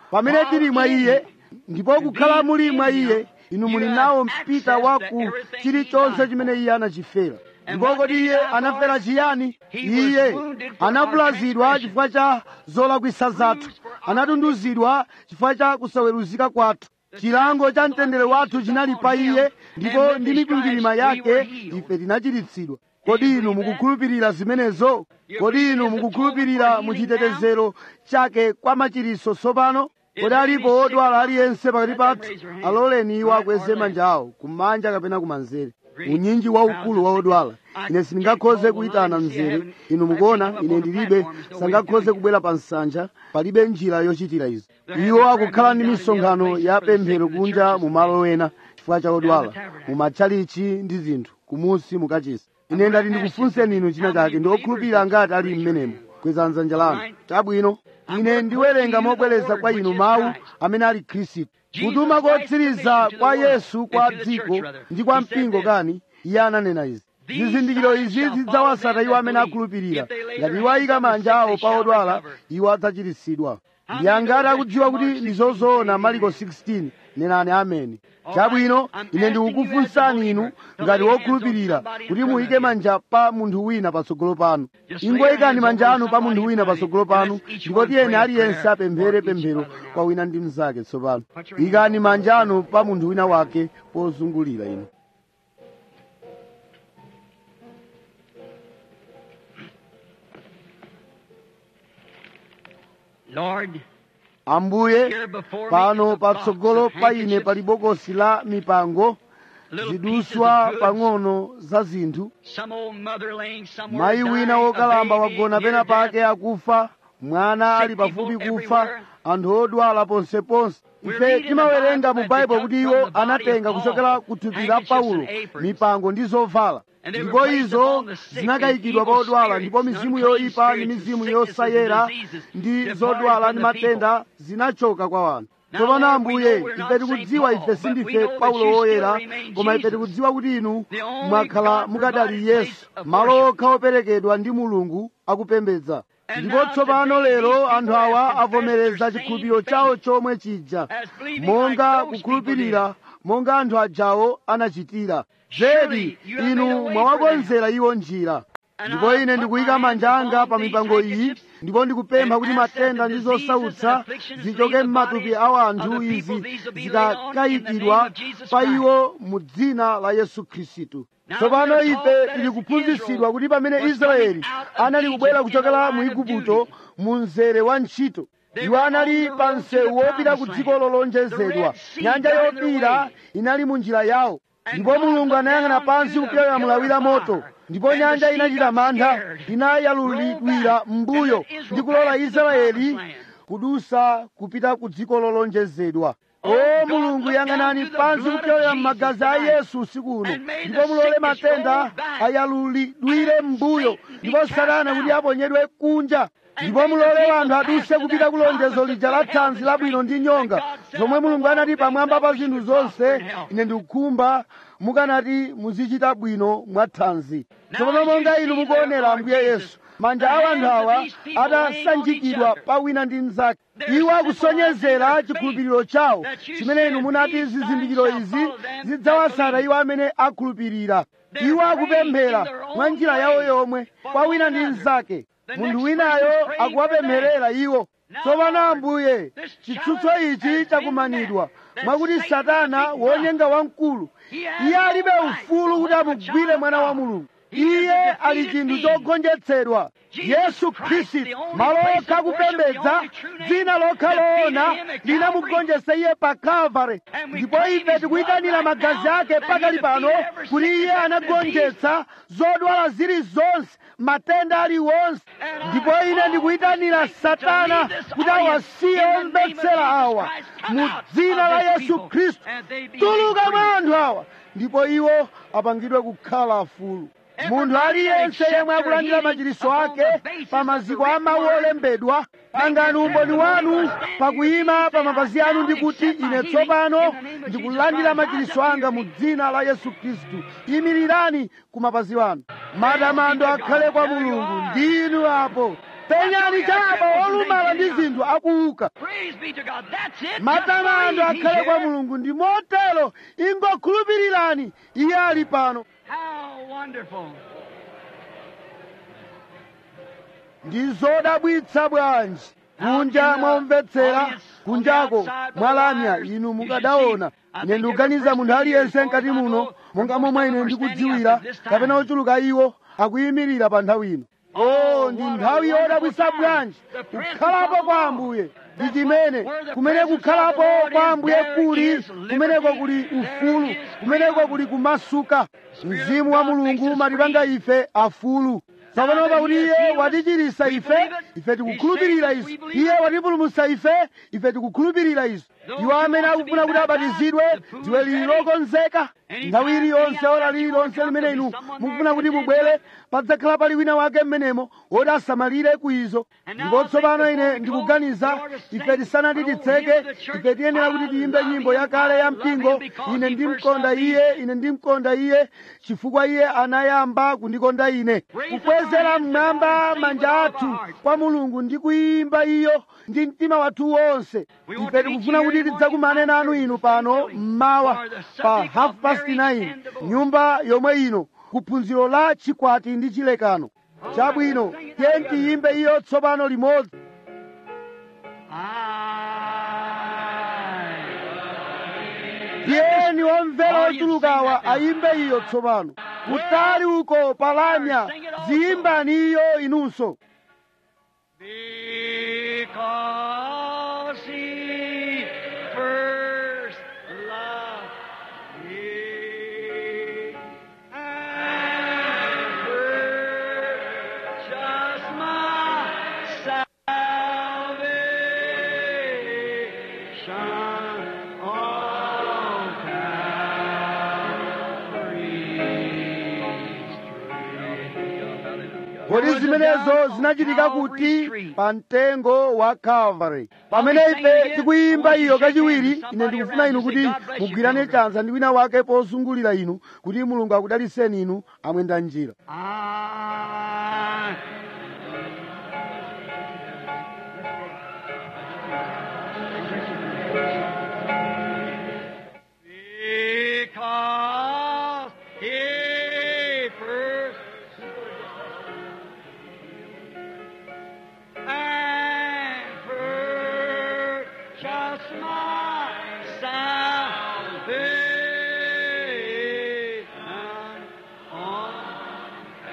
pamene tili mwa iye ndipo kukhala muli mwa iye inu muli nawo mpita wa ku chilichonse chimene iye anachifera ndipo kodi iye anafera chiyani iye anavulazidwa chifukwa cha zolakwisa zathu anatunduzidwa chifukwa cha kusaweruzika kwathu chilango cha mtendere wathu chinali pa iye ndipo ndi mikwingwirima yake ife tinachiritsidwa kodi inu mukukhulupirira zimenezo kodi inu mukukhulupirira muchitetezero chake kwa machiriso tsopano kodi alipo odwala aliyense pakati pathu aloleni iwo akweze manja awo kumanja kapena kumanzere unyinji waukulu wa odwala ine sindingakhoze kuyitana mzere inu mukuona ine ndilibe sangakhoze kubwera pa nsanja palibe njira yochitira izi iwo akukhala ndi misonkhano ya pemphero kunja mu malo ena chifukwa cha odwala mu matchalichi ndi zinthu kumusi mukachisi ine ndati ndikufunseni inu china chake ndi okhulupirira ngati ali mmenemo kweza dzanja lanu chabwino ine ndiwerenga mobwereza kwa inu mawu amene ali khristu kutuma kotsiriza kwa yesu kwa dziko ndi kwa mpingo kani iye ananena izi zizindikiro izi zidzawasata iwo amene akhulupirira ngati iwo ayika manja awo pa odwala iwo adzachiritsidwa ndi angati akudziwa kuti ndi zozoona mariko 16 nenani ameni chabwino ine ndikukufunsani inu ngati wokhulupirira kuti muyike manja pa munthu wina patsogolo panu ingoyikani manja anu pa munthu wina patsogolo panu ndipo tiyeni aliyense apemphere pemphero kwa wina ndi mnzake tsopano ikani manja anu pa munthu wina wake pozungulira inu Lord, ambuye here before me pano is a box patsogolo of pa ine handkerchiefs, pali bokosi la mipango little pieces ziduswa of goods, pang'ono za zinthu some old mother laying somewhere mayi dying, wina a wokalamba baby wagona near pena death. pake akufa mwana ali Sick pafupi people kufa everywhere. anthu odwala ponseponse We're ife reading timawerenga the mu Bible baibulo that kuti they iwo took from the body anatenga of Paul, kuchokera ku thupi la handkerchiefs paulo and aprons. mipango ndi zovala And they were ndipo placed izo upon the sick zinakayikidwa and pa evil odwala spirits, ndipo and mizimu unclean yoyipa ndi spirits, and mizimu sicknesses yosayera and diseases ndi departed zodwala from ndi the people. matenda zinachoka kwa wanthu Now, tsopano Lord, ambuye we know we're ife not tikudziwa Saint ife Paul, sindife but we know that paulo you still woyera remain koma ife Jesus, tikudziwa kuti inu the only mwakhala God mukadali provided yesu place of malo worship. okha operekedwa ndi mulungu akupembedza And ndipo now tsopano today lero these anthu people awa have confessed avomereza their chikhulupiriro same chawo faith chomwe chija as believing monga like those kukhulupirira monga anthu ajawo anachitira Surely zedi you have made a inu way mwawakonzera iwo njira And ndipo I ine put ndikuyika my manja hands anga upon pa these mipango iyi handkerchiefs ndipo ndikupempha and kuti ask that matenda the ndi diseases zosautsa and afflictions zichoke leave the m'matupi bodies a of anthu the izi people. These will be laid on in the zikakayikidwa name of Jesus pa Christ. iwo mu dzina la yesu khristu Now tsopano we're ife told that tili as kuphunzitsidwa Israel kuti pamene was israeli coming out of anali kubwera Egypt kuchokera in the mu line of igupto duty. mu mzere wa ntchito They iwo were anali on the pa road to msewu the wopita ku promised dziko land. lolonjezedwa The Red Sea nyanja got in their yopira way. inali mu njira yawo And ndipo God mulungu looked anayang'ana down pansi through the kupyola pillar mlawi la of moto fire. ndipo And the nyanja sea inachita got mantha scared, inayalulidwira rolled back, mbuyo and let Israel ndi kulola pass to the israeli promised land. kudusa kupita ku dziko lolonjezedwa Oh, o God, mulungu look yang'anani down to the pansi blood of kupyolera Jesus m'magazi a tonight. yesu usiku uno And may the ndipo mulole sickness matenda roll back. ayalulidwire And mbuyo Satan be ndipo cast satana kuti out. aponyedwe kunja And ndipo may the mulole people anthu aduse pass to kupita that ku lonjezo promise lija of la good health thanzi and labwino strength ndi nyonga that God said, zomwe "I will mulungu anati walk things pamwamba that pa which zinthu would prosper zonse in health." ine ndikukhumba mukanati muzichita bwino mwa thanzi Now tsopano as you monga see inu there, mukuonera Lord ambuye Jesus, yesu manja the a anthu hands of awa these people laying on atasanjikidwa each other. pa wina ndi mnzake They're iwo symbolizing akusonyezera their chikhulupiriro chawo that you chimene inu said, munati "These signs zizindikiro shall izi follow them that zidzawasala believe." iwo amene akhulupirira They're iwo praying akupemphera in their own mwa njira way yawo yomwe for kwa one wina ndi another. mnzake The munthu next winayo person praying akuwapempherera iwo Now, tsopano Lord, ambuye this chitsutso challenge ichi has chakumanidwa been met, mwakuti that Satan, satana the big wonyenga wamkulu He has iye no alibe right ufulu to kuti hold a amugwire child mwana wa of God. mulungu He is iye a ali defeated chinthu being. chogonjetsedwa Jesus yesu Christ, khristu the only malo place okha of worship, the kupembedza only true name, dzina lokha defeated loona him at linamugonjetsa iye pa kalvari And we ndipo claim ife his tikuyitanira blood right magazi now ake that pakali he pano defeated every kuti iye sickness and anagonjetsa zodwala zilizonse matenda aliwonse And I ndipo ine call ndikuyitanira Satan to satana leave this kuti audience awasiye in the name of omvetsera Jesus awa Christ. Come mu out dzina of la this yesu people, khristu and they be tuluka made mwa free. anthu awa ndipo iwo apangidwe kukhala afulu munthu Everybody aliyense that yemwe accepts akulandira their machiriso healing ake upon the basis pa of maziko the a mawu written word, olembedwa pangani umboni wanu pakuyima pa mapazi anu ndi kuti ine tsopano ndikulandira machiriso anga mu dzina la yesu khristu imirirani ku mapazi wanu matamando akhale kwa mulungu ndinu apo penyani chaba olumala ndi zinthu akuuka Praise be to God. That's it. Just matamando believe He's akhale kwa here. mulungu ndi motero ingokhulupirirani iye ali pano How wonderful. ndi zodabwitsa bwanji kunja mwamvetsera kunjako mwalamya inu mukadaona ine ndikuganiza munthu aliyense mkati muno monga momwe ine ndikudziwira kapena ochuluka iwo akuyimirira pa nthawi ino o ndi nthawi yodabwitsa bwanji kukhalapo kwa ambuye ndi chimene kumene kukhalapo kwa ambuye kuli kumeneko kuli ufulu kumeneko kuli kumasuka mzimu wa mulungu umatipanga ife afulu tsopano pakuti iye watichirisa ife ife tikukhulupirira izo iye watipulumutsa ife ife tikukhulupirira izo iwo amene akufuna kuti abatizidwe dziwe lili lokonzeka nthawi iliyonse ora lililonse limene inu mukufuna kuti mubwere padzakhala pali wina wake mmenemo woti asamalire ku izo ndipo tsopano ine ndikuganiza ife tisanati titseke ife tiyenera kuti tiyimbe nyimbo yakale ya mpingo ine ndimkonda iye ine ndimkonda iye chifukwa iye anayamba kundikonda ine kukwezera mmwamba manja athu kwa mulungu ndi kuyimba iyo ndi mtima wathu wonse ife tikufuna kuti tidzakumane nanu inu pano mmawa pa half past 9 nyumba yomwe ino kuphunziro la chikwati ndi chilekano chabwino tiye tiyimbe iyo tsopano limodzi I tiyeni omvera ochulukawa ayimbe iyo tsopano kutali uko palamya ziyimbani iyo inunso Because he first loved me and purchased my salvation on Calvary's tree. kodi zimenezo zinachitika kuti pa mtengo wa calvary pamene ife tikuyimba iyo kachiwiri ine ndikufuna inu kuti mugwirane chanza ndi wina wake pozungulira inu kuti mulungu akudaliseni inu amwenda njira I because he first and purchased my salvation on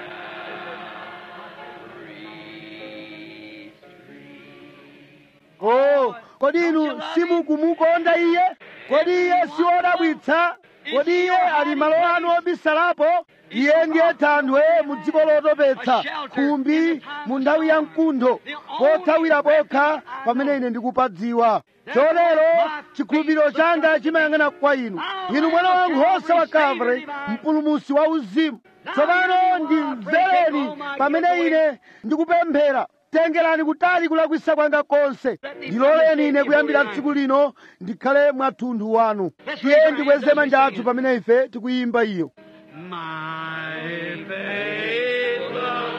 Calvary's tree. o kodi inu simukumukonda iye kodi iye si wodabwitsa kodi iye ali malo anu obisalapo iye ndiye thanthwe mu dziko lotopetsa khumbi mu nthawi ya mkuntho pothawira pokha pamene ine ndikupadziwa chotero chikhulupiriro changa chimayang'ana kwa inu inu mwana wa nkhosa wa kalvari mpulumusi wa uzimu tsopano ndimvereni pamene ine ndikupemphera tengerani kutali kulakwisa kwanga konse ndiloleni ine kuyambira tsiku lino ndikhale mwathunthu wanu tiye ndikweze manja athu pamene ife tikuyimba iyo My faith looks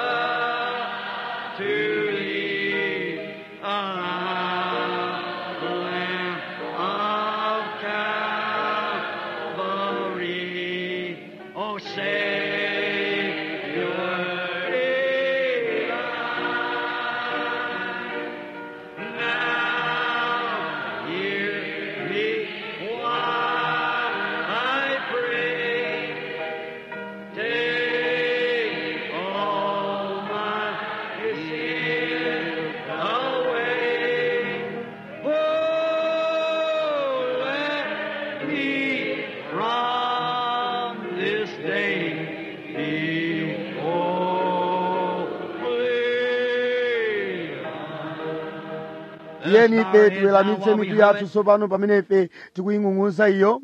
up to thee, ah, Lamb of Calvary, oh Savior divine. Now hear me while I pray. Take all my sins away. Oh, let me from this day be holy. tiyeni ife tiweramitse mitu yathu tsopano pamene ife tikuying'ung'uza iyo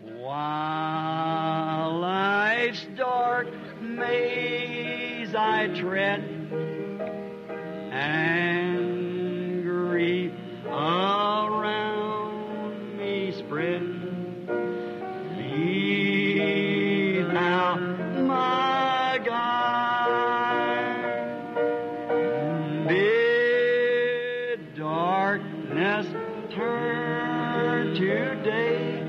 While life's dark maze I tread, and grief around me spread, be thou my guide. today.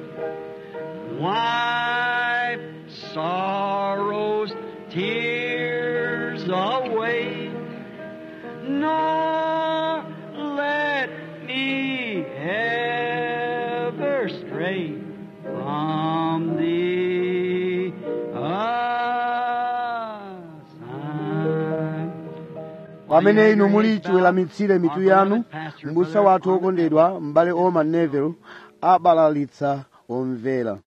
Wipe sorrows, tears away. Nor let me ever stray from thee aside. pamene inu muli chiweramitsire mitu yanu m'busa wathu wokondedwa m'bale oman neville abalalitsa omvera